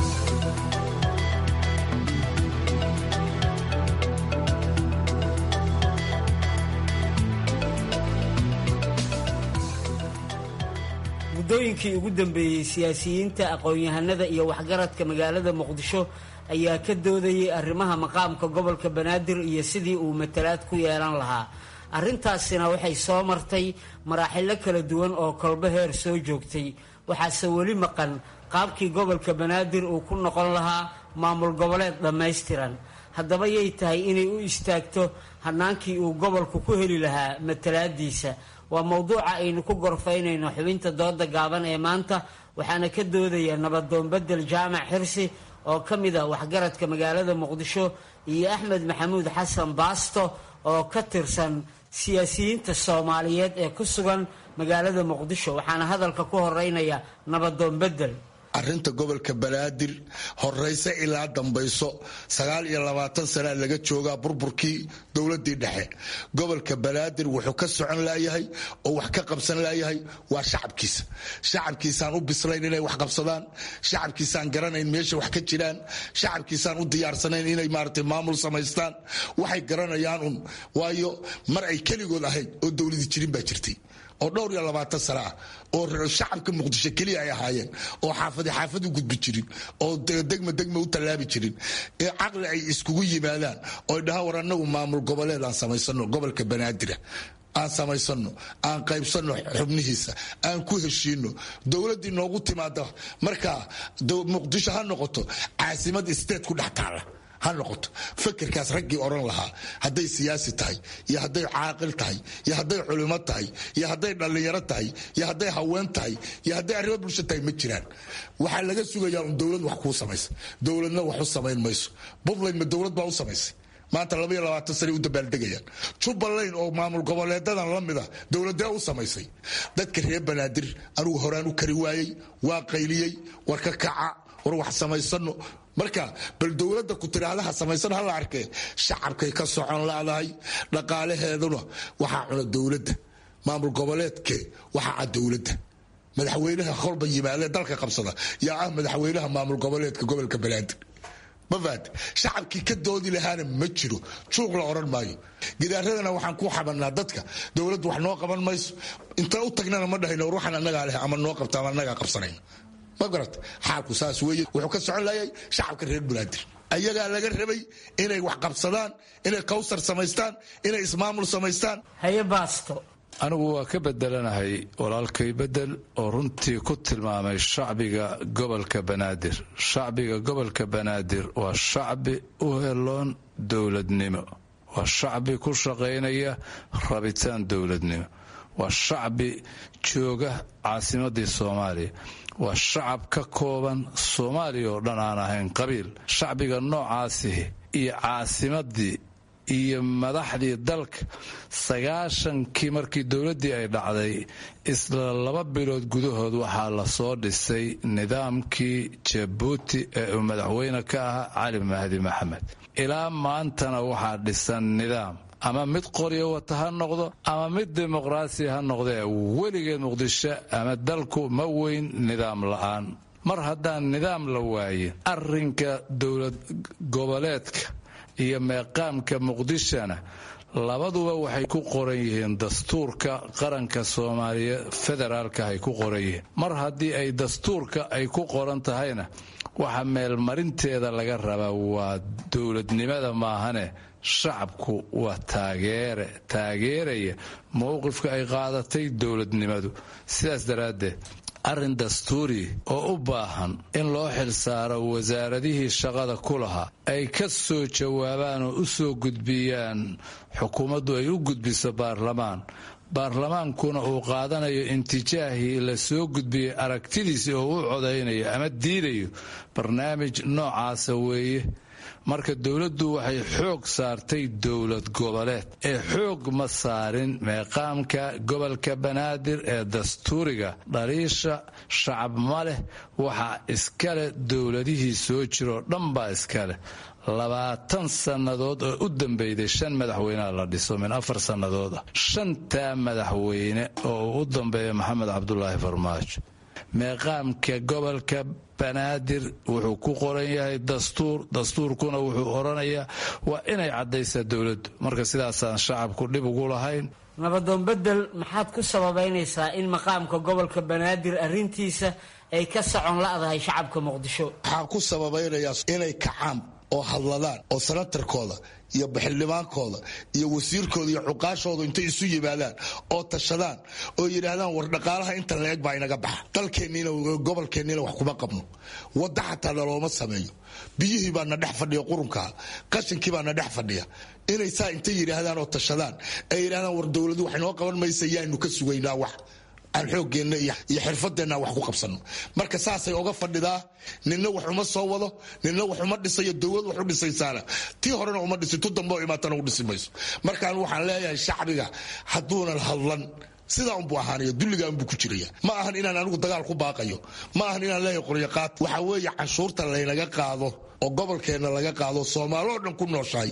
muddooyinkii ugu dambeeyey siyaasiyiinta aqoon-yahanada iyo waxgaradka magaalada muqdisho ayaa ka doodayay arrimaha maqaamka gobolka banaadir iyo sidii uu matalaad ku yeelan lahaa arrintaasina waxay soo martay maraaxilo kala duwan oo kolbo heer soo joogtay waxaase weli maqan qaabkii gobolka banaadir uu ku noqon lahaa maamul goboleed dhammaystiran haddaba yay tahay inay u istaagto hannaankii uu gobolku ku heli lahaa matalaadiisa waa mowduuca aynu ku gorfaynayno xubinta dooda gaaban ee maanta waxaana ka doodaya nabadoon bedel jaamac xirsi oo ka mid a waxgaradka magaalada muqdisho iyo axmed maxamuud xasan baasto oo ka tirsan siyaasiyiinta soomaaliyeed ee ku sugan magaalada muqdisho waxaana hadalka ku horeynaya nabadoon bedel arrinta gobolka banaadir horeyse ilaa dambayso sagaal iyo labaatan sanaa laga joogaa burburkii dowladii dhexe gobolka banaadir wuxuu ka socon laayahay oo wax ka qabsan laayahay waa shacabkiisa shacabkiisaan u bislayn inay wax qabsadaan shacabkiisaan garanayn meesha wax ka jiraan shacabkiisaan u diyaarsanayn inay maarata maamul samaystaan waxay garanayaan un waayo mar ay keligood ahayd oo dowladii jirin baa jirtay oo dhowr iyo labaatan sano ah oo shacabka muqdisho keliya ay ahaayeen oo xaafadi xaafad u gudbi jirin oo degma degma u tallaabi jirin ee caqli ay iskugu yimaadaan oo dhaha war annagu maamul goboleed aan samaysano gobolka banaadira aan samaysano aan qaybsano xubnihiisa aan ku heshiino dowladdii noogu timaada markaa muqdisho ha noqoto caasimad state ku dhex taala ha noqoto fakerkaas raggii odhan lahaa hadday siyaasi tahay iyo hadday caaqil tahay iyo hadday culimo tahay iyo hadday dhallinyaro tahay iyo hadday haween tahay iyo hadday arrimo bulsho tahay ma jiraan waxaa laga sugayaa un dowlad wax kuu samaysa dowladna wax u samayn mayso puntland ma dowlad baa u samaysay maanta labaiyo labaatan sanay u dabaaldegayaan jubbaland oo maamul goboleedadan la mid ah dowladee u samaysay dadka reer banaadir anugu horaan u kari waayey waa qayliyey war ka kaca war wax samaysano marka bal dowladda ku tiraahdaha samaysan ha la arkee shacabkay ka socon laadahay dhaqaalaheeduna waxaa cuna dowladda maamul goboleedke waxaa cad dowladda madaxweynaha kolba yimaadee dalka qabsada yaa ah madaxweynaha maamul goboleedka gobolka banaadir mafaad shacabkii ka doodi lahaana ma jiro juuq la odhan maayo gidaaradana waxaan ku xabanaa dadka dowladdu wax noo qaban mayso inta u tagnana ma dhahayno war waxaan annagaa leh ama noo qabta ama annagaa qabsanayno ma garat xaalku saas weeye wuxuu ka socon laayay shacabka reer banaadir ayagaa laga rabay inay wax qabsadaan inay kawsar samaystaan inay ismaamul samaystaan haye baasto anigu waa ka bedelanahay walaalkay bedel oo runtii ku tilmaamay shacbiga gobolka banaadir shacbiga gobolka banaadir waa shacbi u heloon dowladnimo waa shacbi ku shaqaynaya rabitaan dowladnimo waa shacbi jooga caasimadii soomaaliya waa shacab ka kooban soomaaliya oo dhan aan ahayn qabiil shacbiga noocaasihi iyo caasimadii iyo madaxdii dalka sagaashankii markii dowladdii ay dhacday isla laba bilood gudahood waxaa lasoo dhisay nidaamkii jabuuti ee uu madaxweyne ka ahaa cali mahdi maxamed ilaa maantana waxaa dhisan nidaam ama mid qoryo wata ha noqdo ama mid dimuqraasi ha noqdee weligeed muqdisho ama dalku ma weyn nidaam la'aan mar haddaan nidaam la waayin arrinka dowlad goboleedka iyo meeqaamka muqdishona labaduba waxay ku qoran yihiin dastuurka qaranka soomaaliya federaalka ay ku qoran yihiin mar haddii ay dastuurka ay ku qoran tahayna waxa meelmarinteeda laga rabaa waa dowladnimada maahane shacabku waa taageere taageeraya mowqifka ay qaadatay dowladnimadu sidaas daraaddeed arrin dastuuri oo u baahan in loo xilsaaro wasaaradihii shaqada ku lahaa ay ka soo jawaabaan oo u soo gudbiyaan xukuumaddu ay u gudbiso baarlamaan baarlamaankuna uu qaadanayo intijaahii la soo gudbiyey aragtidiisi oo u codaynayo ama diidayo barnaamij noocaasa weeye marka dowladdu waxay xoog saartay dowlad goboleed ee xoog ma saarin meeqaamka gobolka banaadir ee dastuuriga dhaliisha shacab ma leh waxaa iskale dowladihii soo jiroo dhan baa iskaleh labaatan sannadood oo u dambeyday shan madaxweyneha la dhiso min afar sannadood ah shantaa madaxweyne oo uu u dambeeya maxamed cabdulaahi farmaajo meeqaamka gobolka banaadir wuxuu ku qoran yahay dastuur dastuurkuna wuxuu odhanayaa waa inay caddaysaa dowladdu marka sidaasaan shacabku dhib ugu lahayn nabadoon bedel maxaad ku sababaynaysaa in maqaamka gobolka banaadir arrintiisa ay ka socon la'dahay shacabka muqdisho waxaan ku sababaynayaa inay kacaan oo hadladaan oo sanatarkooda iyo baxildhibaankooda iyo wasiirkooda iyo cuqaashooda intay isu yimaadaan oo tashadaan oo yidhaahdaan war dhaqaalaha inta la-eg baa inaga baxa dalkeenniina gobolkeenniina wax kuma qabno wadda xataa nalooma sameeyo biyihii baa na dhex fadhiya qurunkaa qashinkii baa na dhex fadhiya inay saa intay yidhaahdaan oo tashadaan ay yidhahdaan war dowladu wax inoo qaban maysa yaanu ka sugaynaa wax aan xoogeenna iyo xirfadeenna wax ku qabsano marka saasay oga fadhidaa ninna wax uma soo wado ninna wax uma dhisayo dowlad wax u dhisaysaana tii horena uma dhisi tu dambe oo imaatana u dhisi mayso markaan waxaan leeyahay shacbiga hadduunan hadlan sidaa unbuu ahaanaya dulligaa unbuu ku jiraya ma ahan inaan anigu dagaal ku baaqayo ma ahan inaan leeyahay qoryaqaad waxa weeye canshuurta laynaga qaado oo gobolkeenna laga qaado soomaalo oo dhan ku nooshahay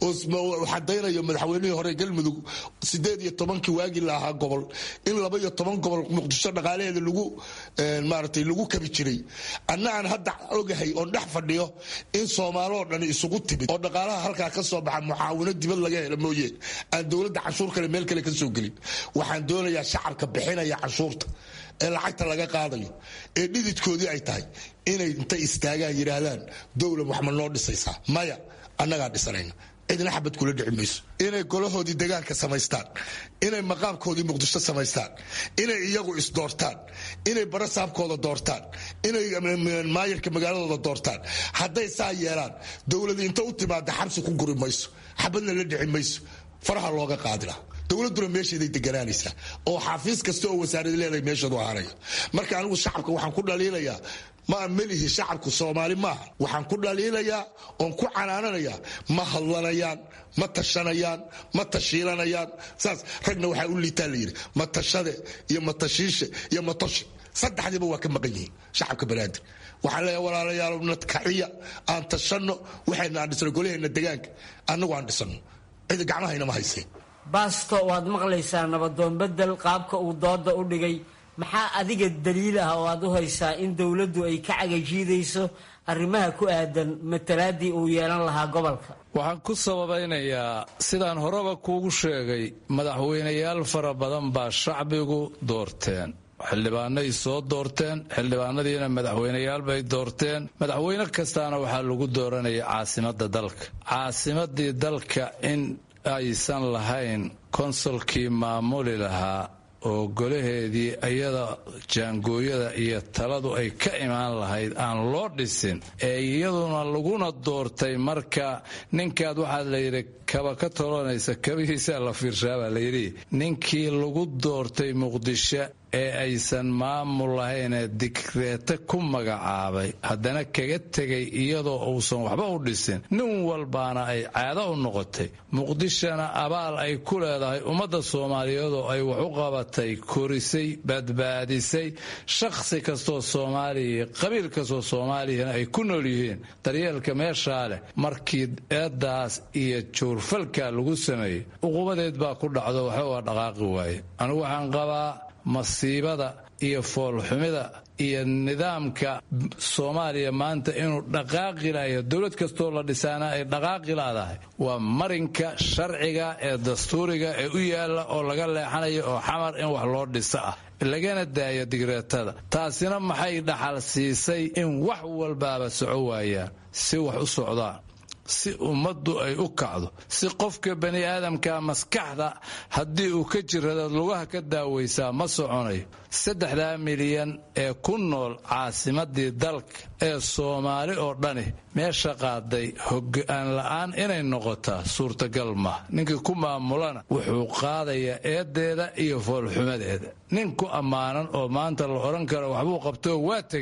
oo xadaynayo madaxweynihii hore galmudug sideed iyo tobankii waagii la ahaa gobol in laba iyo toban gobol muqdisho dhaqaalaheeda lagu maaratay lagu kabi jiray anna aan hadda ogahay oon dhex fadhiyo in soomaaloo dhan isugu timid oo dhaqaalaha halkaa ka soo baxa mucaawino dibad laga helo mooye aan dowladda canshuur kale meel kale ka soo gelin waxaan doonayaa shacabka bixinaya canshuurta ee lacagta laga qaadayo ee dhididkoodii ay tahay inay intay istaagaan yidhaahdaan dowla wax ma noo dhisaysaa maya annagaa dhisanayna cidna xabad kula dhici mayso inay golahoodii degaanka samaystaan inay maqaamkoodii muqdisho samaystaan inay iyagu isdoortaan inay barasaabkooda doortaan inay maayarka magaaladooda doortaan hadday saa yeelaan dowladi inta u timaada xabsi ku guri mayso xabadna la dhici mayso faraha looga qaadila dowladuna meesheeday deganaanaysaa oo xafiis kasta oo wasaarad leedahay meesheedu ahaanaya marka anigu shacabka waxaan ku dhaliilayaa ma melihi shacabku soomaali maaha waxaan ku dhaliilayaa oon ku canaananayaa ma hadlanayaan ma tashanayaan ma tashiilanayaan saas ragna waxaa u liitaa layidhi matashade iyo matashiishe iyo matoshi saddexdiiba waa ka maqan yihiin shacabka banaadir waxaan leeyahay walaalayaal nadkaciya aan tashanno waxayna aan dhisno golaheenna degaanka annagu aan dhisano cidi gacmahayna ma hayseen baasto waad maqlaysaa nabadoon bedel qaabka uu dooda u dhigay maxaa adiga daliil ah oo aad u haysaa in dowladdu ay ka cagajiidayso arrimaha ku aadan matalaadii uu yeelan lahaa gobolka waxaan ku sababaynayaa sidaan horeba kuugu sheegay madaxweynayaal fara badan baa shacbigu doorteen xildhibaanay soo doorteen xildhibaanadiina madaxweyneyaal bay doorteen madaxweyne kastaana waxaa lagu dooranaya caasimadda dalka caasimadii dalka in aysan lahayn konsolkii maamuli lahaa oo golaheedii iyada jaangooyada iyo taladu ay ka imaan lahayd aan loo dhisin ee iyaduna laguna doortay marka ninkaad waxaa layidhi kaba ka tolonaysa kabihiisaa la fiirshaabaa layidhi ninkii lagu doortay muqdisho ee aysan maamul lahaynee digreete ku magacaabay haddana kaga tegay iyadoo uusan waxba u dhisin nin walbaana ay caado u noqotay muqdishona abaal ay ku leedahay ummadda soomaaliyeedoo ay wax u qabatay korisay badbaadisay shakhsi kastoo soomaaliya qabiil kastoo soomaaliyana ay ku nool yihiin daryeelka meeshaa leh markii eeddaas iyo juurfalka lagu sameeyey uqubadeed baa ku dhacdo waxba waa dhaqaaqi waaye anigu waxaan qabaa masiibada iyo foolxumida iyo nidaamka soomaaliya maanta inuu dhaqaaqi layo dowlad kastoo la dhisaana ay dhaqaaqi laadahay waa marinka sharciga ee dastuuriga ee u yaalla oo laga leexanayo oo xamar in wax loo dhiso ah lagana daayo digreetada taasina maxay dhaxal siisay in wax walbaaba soco waayaan si wax u socdaan si ummaddu ay u kacdo si qofka bani aadamka maskaxda haddii uu ka jiradaad lugaha ka daawaysaa ma soconayo saddexdaa milyan ee ku nool caasimadii dalka ee soomaali oo dhani meesha qaaday hogaan la'aan inay noqotaa suurtagal mah ninkii ku maamulana wuxuu qaadayaa eedeeda iyo foolxumadeeda nin ku ammaanan oo maanta la odhan karo waxbuu qabtoo waa tegey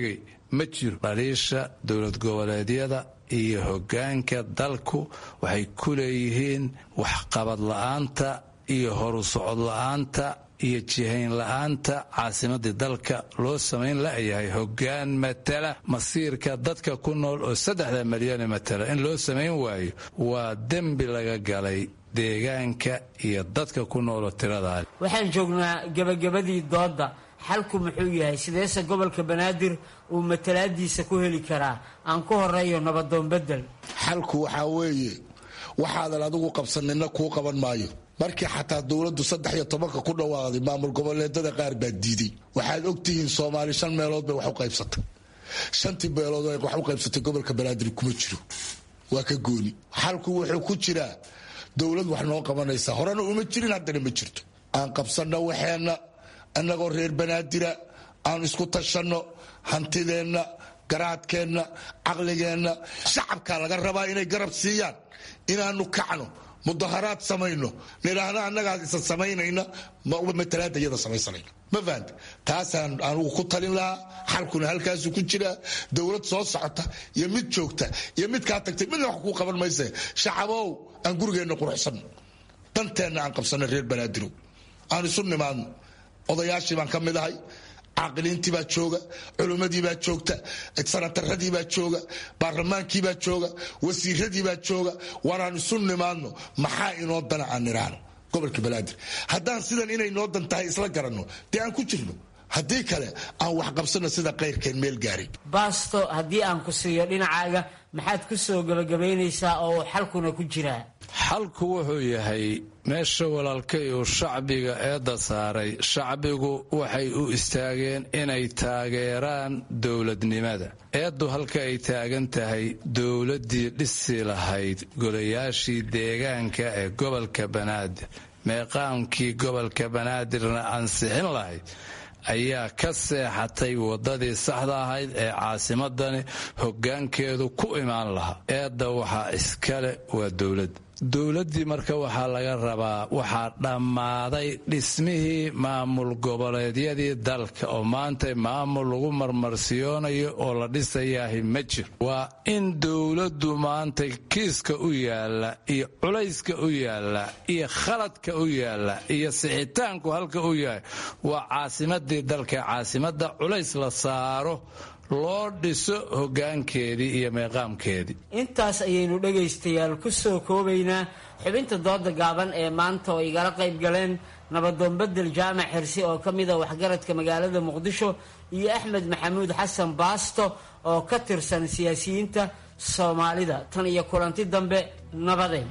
ma jiro dhaliisha dowlad goboleedyada iyo hoggaanka dalku waxay ku leeyihiin waxqabad la'aanta iyo horu socod la'aanta iyo jihayn la'aanta caasimadii dalka loo samayn la'yahay hoggaan matala masiirka dadka ku nool oo saddexda milyane matala in loo samayn waayo waa dembi laga galay deegaanka iyo dadka ku nooloo tiradaa waxaan joognaa gebagabadii doodda xalku muxuu yahay sideese gobolka banaadir uu matalaadiisa ku heli karaa aan ku horeeyo nabadoon bedel xalku waxaa weeye waxaadan adigu qabsanina kuu qaban maayo markii xataa dowladdu saddex iyo tobanka ku dhawaaqday maamul goboleedada qaar baa diiday waxaad ogtihiin soomaali shan meelood bay wax u qaybsatay shantii meelood wax u qaybsatay gobolka banaadir kuma jiro waa ka gooni xalku wuxuu ku jiraa dowlad wax noo qabanaysa horena uma jirin haddana ma jirto aan qabsanno waxeenna annagoo reer banaadira aan isku tashanno hantideenna garaadkeenna caqligeenna shacabkaa laga rabaa inay garab siiyaan inaanu kacno mudaharaad samayno nidhaahna annagaa isa samaynayna matalaada iyada samaysanayna ma fahanta taasaan anugu ku talin lahaa xalkuna halkaasu ku jiraa dowlad soo socota iyo mid joogta iyo mid kaa tagtay midna wax kuu qaban mayse shacabow aan gurigeenna quruxsanno danteenna aan qabsanno reer banaadirow aan isu nimaadno odayaashii baan ka mid ahay caaqiliintii baa jooga culimmadii baa joogta sanataradii baa jooga baarlamaankii baa jooga wasiiradii baa jooga waanaan isu nimaadno maxaa inoo dana aan nidhaahno gobolka banaadir haddaan sidan inay noo dan tahay isla garanno dee aan ku jirno haddii kale aan wax qabsanno sida kayrkeen meel gaaray baasto haddii aan ku siiyo dhinacaaga maxaad ku soo gebagabaynaysaa oo xalkuna ku jiraa xalku wuxuu yahay meesha walaalkay uu shacbiga eedda saaray shacbigu waxay u istaageen inay taageeraan dowladnimada eeddu halka ay taagan tahay dowladdii dhisi lahayd golayaashii deegaanka ee gobolka banaadir meeqaamkii gobolka banaadirna ansixin lahayd ayaa ka seexatay waddadii saxda ahayd ee caasimadani hoggaankeedu ku imaan lahaa eedda waxaa iskale waa dowladda dowladdii marka waxaa laga rabaa waxaa dhammaaday dhismihii maamul goboleedyadii dalka oo maanta maamul lagu marmarsiyoonayo oo la dhisayaahi ma jiro waa in dowladdu maanta kiiska u yaalla iyo culayska u yaalla iyo khaladka u yaalla iyo sixitaanku halka u yahay waa caasimadii dalka caasimadda culays la saaro loo dhiso hoggaankeedii iyo meeqaamkeedii intaas ayaynu dhegaystayaal ku soo koobaynaa xubinta dooda gaaban ee maanta oo igala qayb galeen nabadoon bedel jaamac xirsi oo ka mid a waxgaradka magaalada muqdisho iyo axmed maxamuud xasan baasto oo ka tirsan siyaasiyiinta soomaalida tan iyo kulanti dambe nabadeen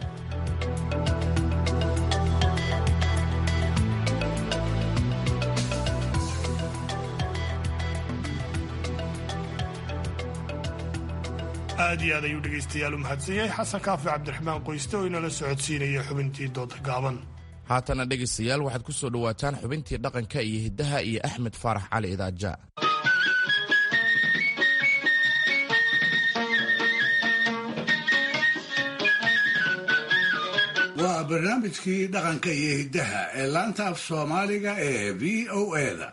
aad iyo aad ayuu dhegaystayaal u mahadsan yahay xasan kaafi cabdiraxmaan qoyste oo inala socodsiinaya xubintii dooda gaaban haatana dhegaystayaal waxaad ku soo dhowaataan xubintii dhaqanka iyo hiddaha iyo axmed faarax cali idaaja waa barnaamijkii dhaqanka iyo hiddaha ee laanta af soomaaliga ee v o eda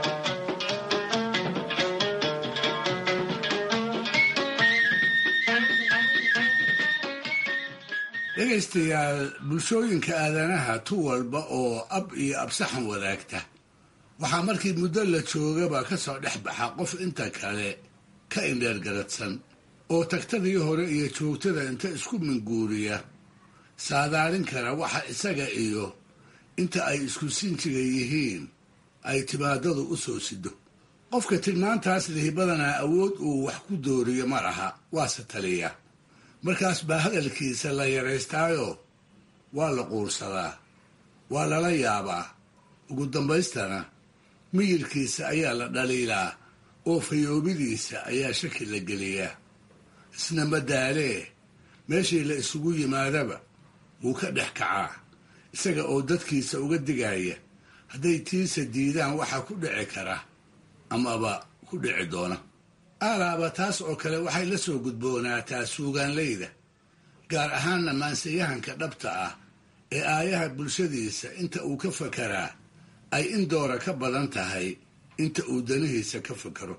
dhegaystayaal bulshooyinka aadanaha tu walba oo ab iyo absaxan wadaagta waxaa markii muddo la joogaba ka soo dhex baxa qof inta kale ka indheergaradsan oo tagtadii hore iyo joogtada inta isku minguuriya saadaalin kara waxa isaga iyo inta ay isku sinjiga yihiin ay timaadadu u soo sido qofka tilmaantaas lihi badanaa awood uu wax ku dooriyo ma laha waase taliya markaas baa hadalkiisa la yaraystaayo waa la quursadaa waa lala yaabaa ugu dambaystana miyirkiisa ayaa la dhaliilaa oo fayoobidiisa ayaa shaki la geliyaa isna madaalee meeshii la isugu yimaadaba wuu ka dhex kacaa isaga oo dadkiisa uga digaya hadday tiisa diidaan waxaa ku dhici kara amaba ku dhici doona aalaaba taas oo kale waxay la soo gudboonaataa suugaanlayda gaar ahaanna maansayahanka dhabta ah ee aayaha bulshadiisa inta uu ka fakaraa ay in doora ka badan tahay inta uu danihiisa ka fakaro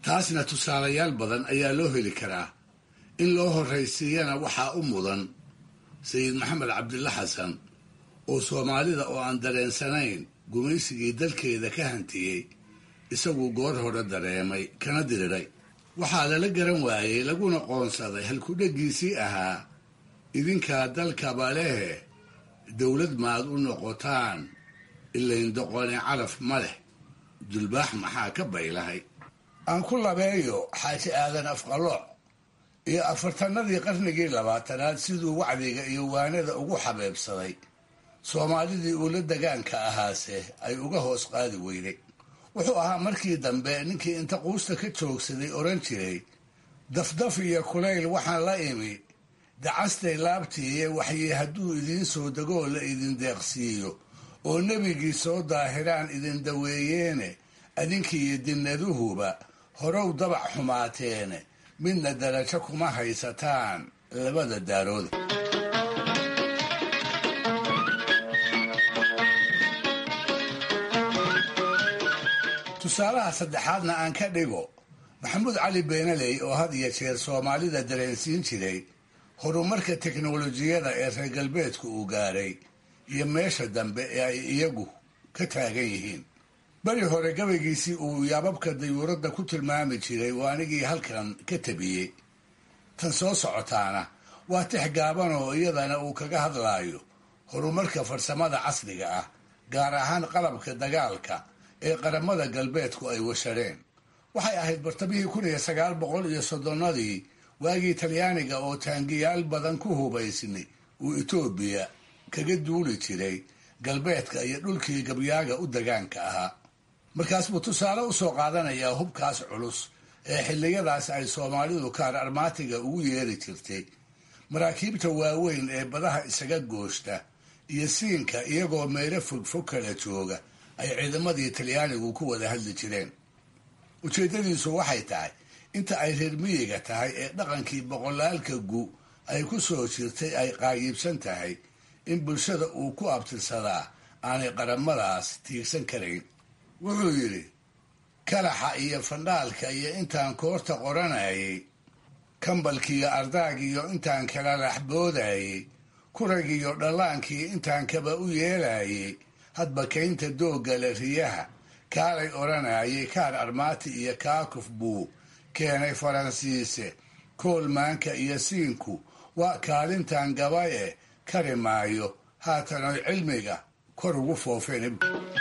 taasna tusaalayaal badan ayaa loo heli karaa in loo horraysiiyana waxaa u mudan sayid maxamed cabdilla xasan oo soomaalida oo aan dareensanayn gumaysigii dalkeeda ka hantiyey isagu goor hore dareemay kana diriray waxaa lala garan waayey laguna qoonsaday halkudheggiisii ahaa idinkaa dalkaba lehe dowlad maad u noqotaan ilayn doqone calaf ma leh dulbaax maxaa ka baylahay aan ku labeeyo xaaji aadan afqalooc iyo afartanadii qarnigii labaatanaad siduu wacdiga iyo waanada ugu xabeebsaday soomaalidii uu la degaanka ahaase ay uga hoos qaadi weyday wuxuu ahaa markii dambe ninkii inta quusta ka joogsaday odhan jiray dafdaf iyo kulayl waxaan la imi dacastay laabtiiye waxyi hadduu idiin soo degoo la idin deeqsiiyo oo nebigii soo daahiraan idin daweeyeene adinkiiyo dinnaduhuba horow dabac xumaateene midna darajo kuma haysataan labada daarooda tusaalaha saddexaadna aan ka dhigo maxamuud cali beenaley oo had iyo jeer soomaalida dareensiin jiray horumarka teknolojiyada ee reer galbeedku uu gaaray iyo meesha dambe ee ay iyagu ka taagan yihiin beri hore gabaygiisii uu yaababka dayuuradda ku tilmaami jiray waa anigii halkan ka tabiyey tan soo socotaana waa tix gaaban oo iyadana uu kaga hadlaayo horumarka farsamada casriga ah gaar ahaan qalabka dagaalka ee qaramada galbeedku ay washareen waxay ahayd bartamihii kun iyo sagaal boqol iyo soddonnadii waagii talyaaniga oo taangiyaal badan ku hubaysnay uu etoobiya kaga duuli jiray galbeedka iyo dhulkii gabyaaga u degaanka ahaa markaas buu tusaale u soo qaadanayaa hubkaas culus ee xilliyadaas ay soomaalidu kaar armaatiga ugu yeeri jirtay maraakiibta waaweyn ee badaha isaga gooshta iyo siinka iyagoo meelo fogfog kala jooga ay ciidamadii talyaanigu ku wada hadli jireen ujeeddadiisu waxay tahay inta ay reer miyiga tahay ee dhaqankii boqolaalka gu ay ku soo jirtay ay qaayiibsan tahay in bulshada uu ku abtirsadaa aanay qaramadaas tiigsan karayn wuxuu yidhi kalaxa iyo fandhaalka iyo intaan koorta qoranayay kambalkiiyo ardaagiiyo intaan kala laxboodayay kuragiiyo dhallaankii intaan kaba u yeelayay hadba kaynta doogale riyaha kaalay odhanayay kaar armaati iyo kaakuf buu keenay faransiise koolmaanka iyo siinku waa kaalintan gabaye kari maayo haatan oy cilmiga kor ugu foofeen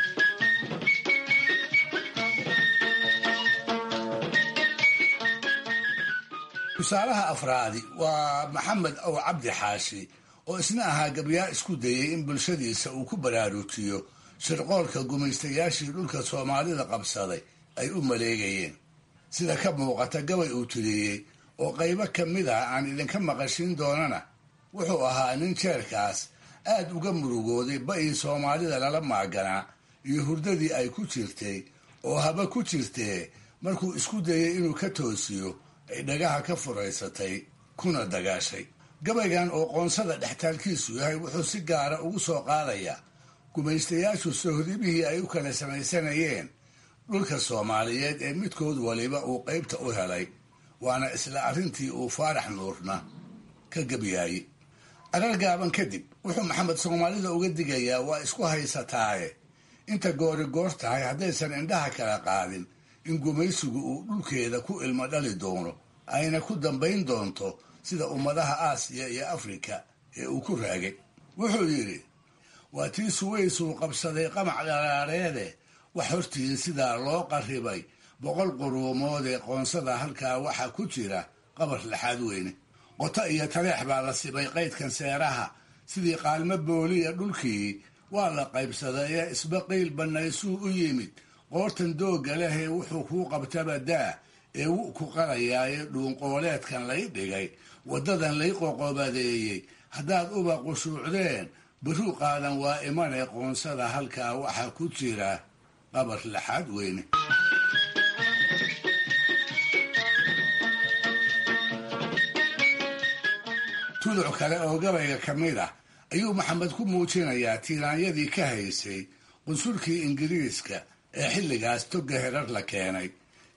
tusaalaha afraadi waa maxamed ow cabdi xaashi oo isna ahaa gabyaa isku dayay in bulshadiisa uu ku baraarujiyo shirqoolka gumaystayaashii dhulka soomaalida qabsaday ay u maleegayeen sida ka muuqata gabay uu tiriyey oo qaybo ka mid ah aan idinka maqashin doonana wuxuu ahaa nin jeerkaas aad uga murugooday ba'ii soomaalida lala maaganaa iyo hurdadii ay ku jirtay oo haba ku jirtee markuu isku dayay inuu ka toosiyo ay dhagaha ka furaysatay kuna dagaashay gabaygan oo qoonsada dhextaalkiisu yahay wuxuu si gaara ugu soo qaadayaa gumaystayaashu sohdibihii ay u kala samaysanayeen dhulka soomaaliyeed ee midkood waliba uu qaybta u helay waana isla arrintii uu faarax nuurna ka gebyaayey arar gaaban kadib wuxuu maxamed soomaalida uga digayaa waa isku haysataaye inta goori goor tahay haddaysan indhaha kala qaadin in gumaysigu uu dhulkeeda ku ilmo dhali doono ayna ku dambayn doonto sida ummadaha aasiya iyo afrika ee uu ku raagay wuxuu yidhi waa tii suwaysuu qabsaday qamac dharaareede wax hortiin sidaa loo qarribay boqol quruumood ee qoonsada halkaa waxaa ku jira qabar laxaad weyne qoto iyo taleex baa la sibay qaydkan seeraha sidii qaalmo booliya dhulkii waa la qaybsaday ee isbaqiil bannaysuu u yimid qoortan doogga lehee wuxuu kuu qabtaba daa ee wu ku qarayaaye dhuunqooleedkan lay dhigay waddadan lay qoqobadeeyey haddaad uba qushuucdeen baruu qaadan waa imanee qoonsada halkaa waxaa ku jira qabar laxaad weyne tuduc kale oo gabayga ka mid ah ayuu maxamed ku muujinayaa tiiraanyadii ka haysay qunsulkii ingiriiska ee xilligaas togga herar la keenay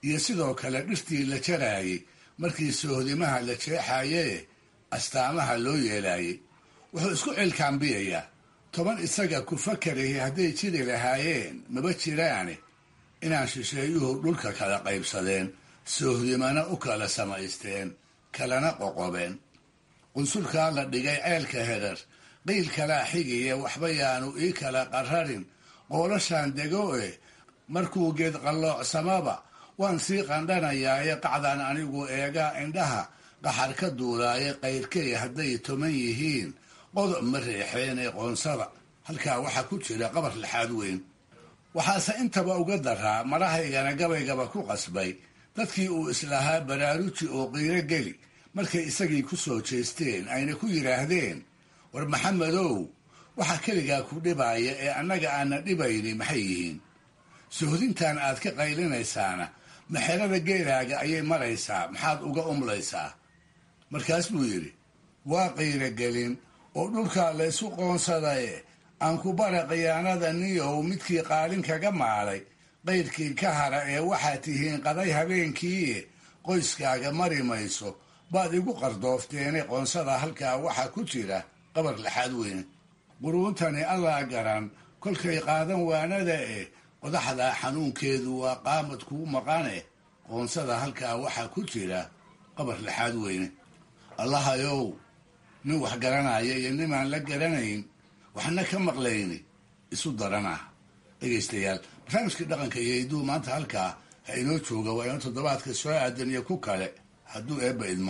iyo sidoo kale dhirtii la jaraayey markii soohdimaha la jeexayee astaamaha loo yeelaayey wuxuu isku cilkaambiyayaa toban isaga ku fakarayay hadday jiri lahaayeen maba jiraane inaan shisheeyuhu dhulka kala qaybsadeen soohdimana u kala samaysteen kalana qoqobeen qunsulkaa la dhigay ceelka herar qiil kalaa xigaya waxba yaanu ii kala qararin qoolashaan dego e markuu geed qalloocsamaba waan sii qandhanayaaye qacdan anigu eegaa indhaha qaxar ka duulaaye qayrkay hadday toman yihiin qodob ma reexeenee qoonsada halkaa waxaa ku jira qabar lixaad weyn waxaase intaba uga daraa marahaygana gabaygaba ku qasbay dadkii uu islahaa baraaruji oo qiiro geli markay isagii ku soo jeesteen ayna ku yidhaahdeen war maxamedow waxa keligaa ku dhibaaya ee annaga aana dhibayni maxay yihiin sohdintan aad ka qaylinaysaana maxerada geelaaga ayay maraysaa maxaad uga umlaysaa markaas buu yidhi waa qiirogelin oo dhulkaa laysu qoonsadaye aan ku bara khiyaanada niyow midkii qaalin kaga maalay qayrkii ka hara ee waxaad tihiin qaday habeenkiie qoyskaaga mari mayso baad igu qardoofteene qoonsada halkaa waxaa ku jira qabar laxaad weyne quruuntani allaa garan kolkay qaadan waanada eh qodaxdaa xanuunkeedu waa qaamad kuu maqane qoonsada halkaa waxaa ku jira qabar laxaad weyne allahayow nin wax garanaya iyo nimaan la garanayn waxna ka maqlayni isu daran ah dhegaystayaal barnaamijkii dhaqanka iyo hidduu maanta halkaa ha inoo jooga waa inoo toddobaadka soo aadan iyo ku kale hadduu eebba idmo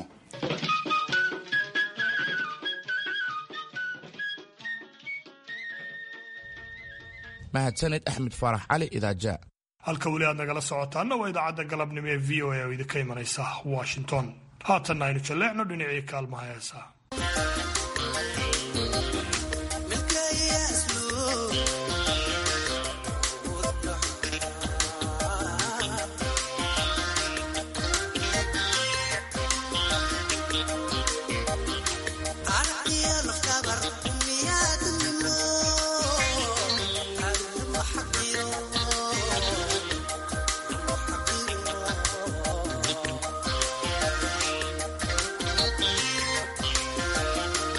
mahadsaned axmed faarax cali idaaja halka weli aad nagala socotaana waa idaacadda galabnimo ee v o a oo idinka imanaysa washington haatanna aynu jalleecno dhinacii kaalmaha heesa Thank you.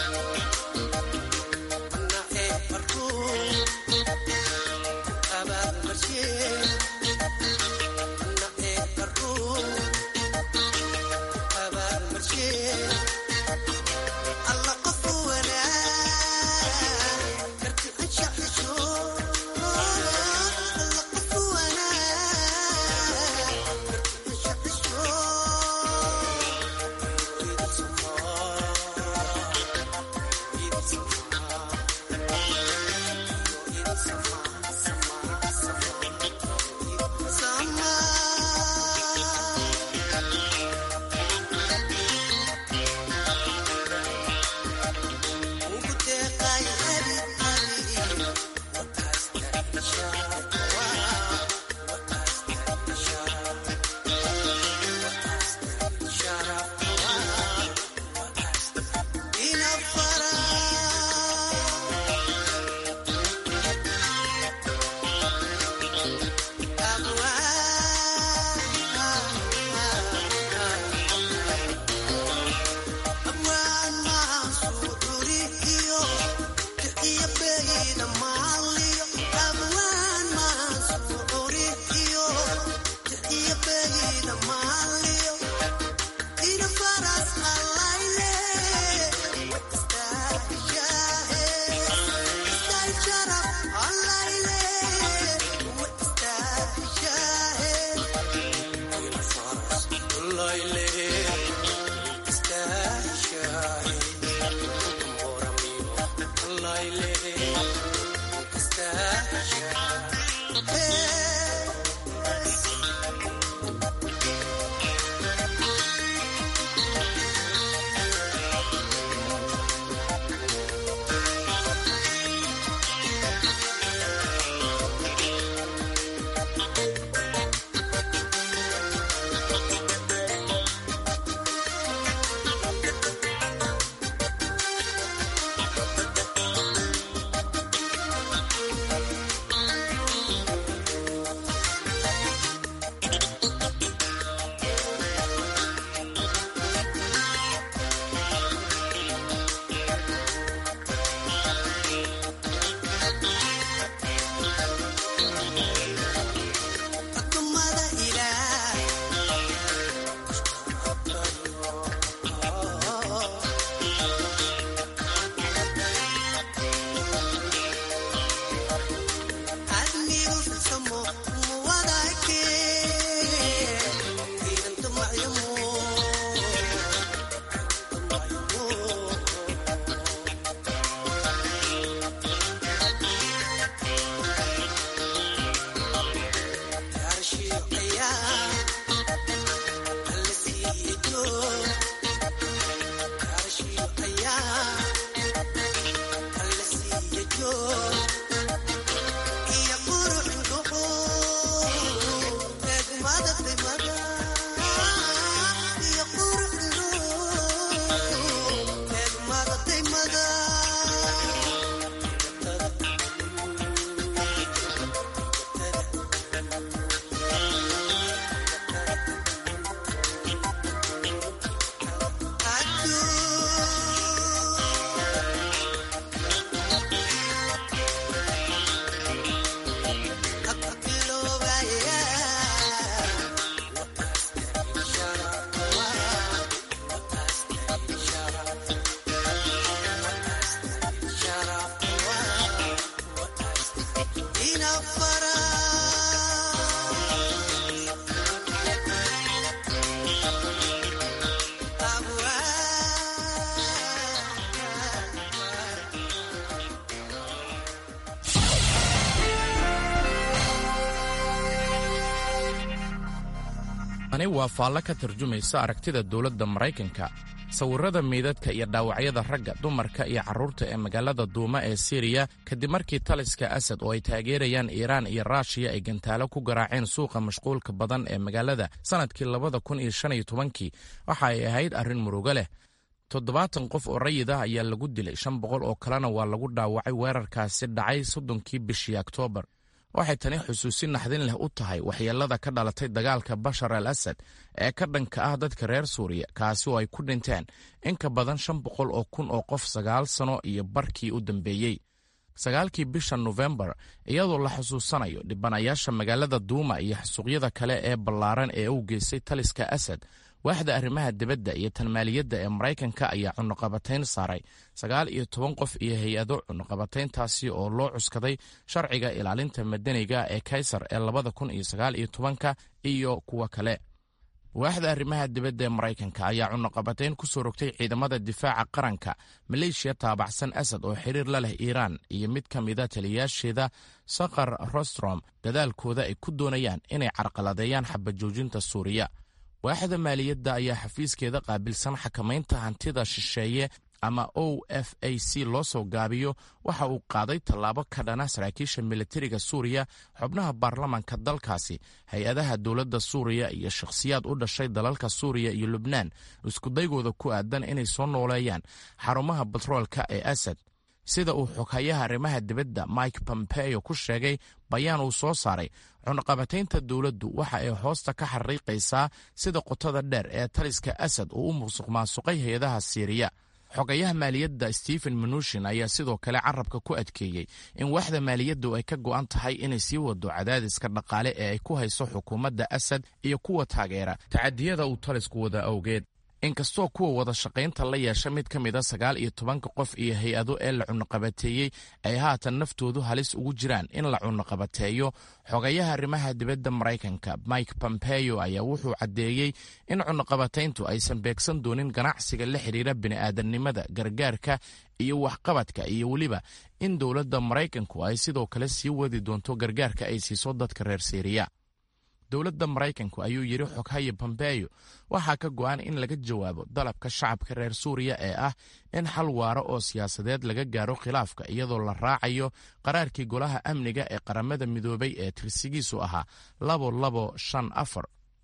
tani waa faallo ka tarjumaysa aragtida dowladda maraykanka sawirrada meydadka iyo dhaawacyada ragga dumarka iyo carruurta ee magaalada duuma ee siriya kadib markii taliska asad oo ay taageerayaan iiraan iyo raashiya ay gantaalo ku garaaceen suuqa mashquulka badan ee magaalada sannadkii labada kun iyo shan iyo tobankii waxa ay ahayd arrin murugo leh toddobaatan qof oo rayid ah ayaa lagu dilay shan boqol oo kalena waa lagu dhaawacay weerarkaasi dhacay soddonkii bishii oktoobar waxay tani xusuusin naxdin leh u tahay waxyeellada ka dhalatay dagaalka bashar al asad ee ka dhanka ah dadka reer suuriya kaasi oo ay ku dhinteen in ka badan shan boqol oo kun oo qof sagaal sano iyo barkii u dambeeyey sagaalkii bisha nofembar iyadoo la xusuusanayo dhibanayaasha magaalada duuma iyo xasuuqyada kale ee ballaaran ee u geystay taliska asad waaxda arrimaha dibadda iyo tanmaaliyadda ee maraykanka ayaa cunuqabatayn saaray sagaal iyo toban qof iyo hay-ado cunuqabatayntaasi oo loo cuskaday sharciga ilaalinta madaniga ee kaysar ee labada kun iyo sagaal iyo tobanka iyo kuwa kale waaxda arrimaha dibadda ee maraykanka ayaa cunuqabatayn ku soo rogtay ciidamada difaaca qaranka maleeshiya taabacsan asad oo xiriir la leh iiraan iyo mid ka mida taliyayaasheeda sakar rostrom dadaalkooda ay ku doonayaan inay carqaladeeyaan xabajoojinta suuriya waaxda maaliyadda ayaa xafiiskeeda qaabilsan xakamaynta hantida shisheeye ama o f a c loo soo gaabiyo waxa uu qaaday tallaabo ka dhana saraakiisha militariga suuriya xubnaha baarlamaanka dalkaasi hay-adaha dowladda suuriya iyo shakhsiyaad u dhashay dalalka suuriya iyo lubnaan iskudaygooda ku aadan inay soo nooleeyaan xarumaha batroolka ee asad sida uu xoghayaha arrimaha dibadda mike pompeo ku sheegay bayaan uu soo saaray cunaqabataynta dowladdu waxa ay hoosta ka xariiqaysaa sida qotada dheer ee taliska asad uu u musuq maasuqay hay-adaha siiriya xogayaha maaliyadda stephen manushin ayaa sidoo kale carabka ku adkeeyey in waaxda maaliyaddu ay ka go'an tahay inay sii wado cadaadiska dhaqaale ee ay ku hayso xukuumadda asad iyo kuwa taageera tacadiyada uu talisku wada awgeed inkastoo kuwa wada shaqaynta la yeesha mid ka mida sagaal iyo tobanka qof iyo hay-ado ee la cunuqabateeyey ay haatan naftoodu halis ugu jiraan in la cunuqabateeyo xogayaha arrimaha dibadda maraykanka mike pompeo ayaa wuxuu caddeeyey in cunuqabatayntu aysan beegsan doonin ganacsiga la xidhiira bini'aadamnimada gargaarka iyo waxqabadka iyo weliba in dowladda maraykanku ay sidoo kale sii wadi doonto gargaarka ay siiso dadka reer siiriya dowladda maraykanku ayuu yidhi xoghaye bombeyo waxaa ka go'an in laga jawaabo dalabka shacabka reer suuriya ee ah in xal waaro oo siyaasadeed laga gaaro khilaafka iyadoo la raacayo qaraarkii golaha amniga ee qaramada midoobay ee tirsigiisu ahaa labo labo shan afar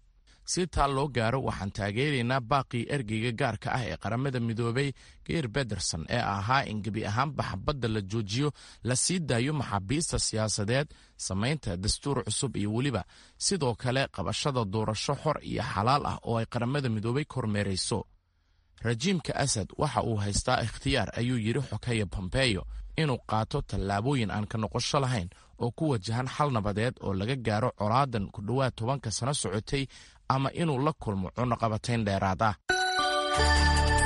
si taa loo gaaro waxaan taageeraynaa baaqii ergeyga gaarka ah ee qaramada midoobay geir bederson ee ahaa in gebi ahaanba xabadda la joojiyo la sii daayo maxaabiista siyaasadeed samaynta dastuur cusub iyo weliba sidoo kale qabashada doorasho xor iyo xalaal ah oo ay qaramada midoobay kormeerayso rajiimka asad waxa uu haystaa ikhtiyaar ayuu yidhi xoghaye bombeyo inuu qaato tallaabooyin aan ka noqosho lahayn oo ku wajahan xal nabadeed oo laga gaaro colaadan ku dhowaad tobanka sano socotay ama inuu la kulmo cunaqabatayn dheeraad ah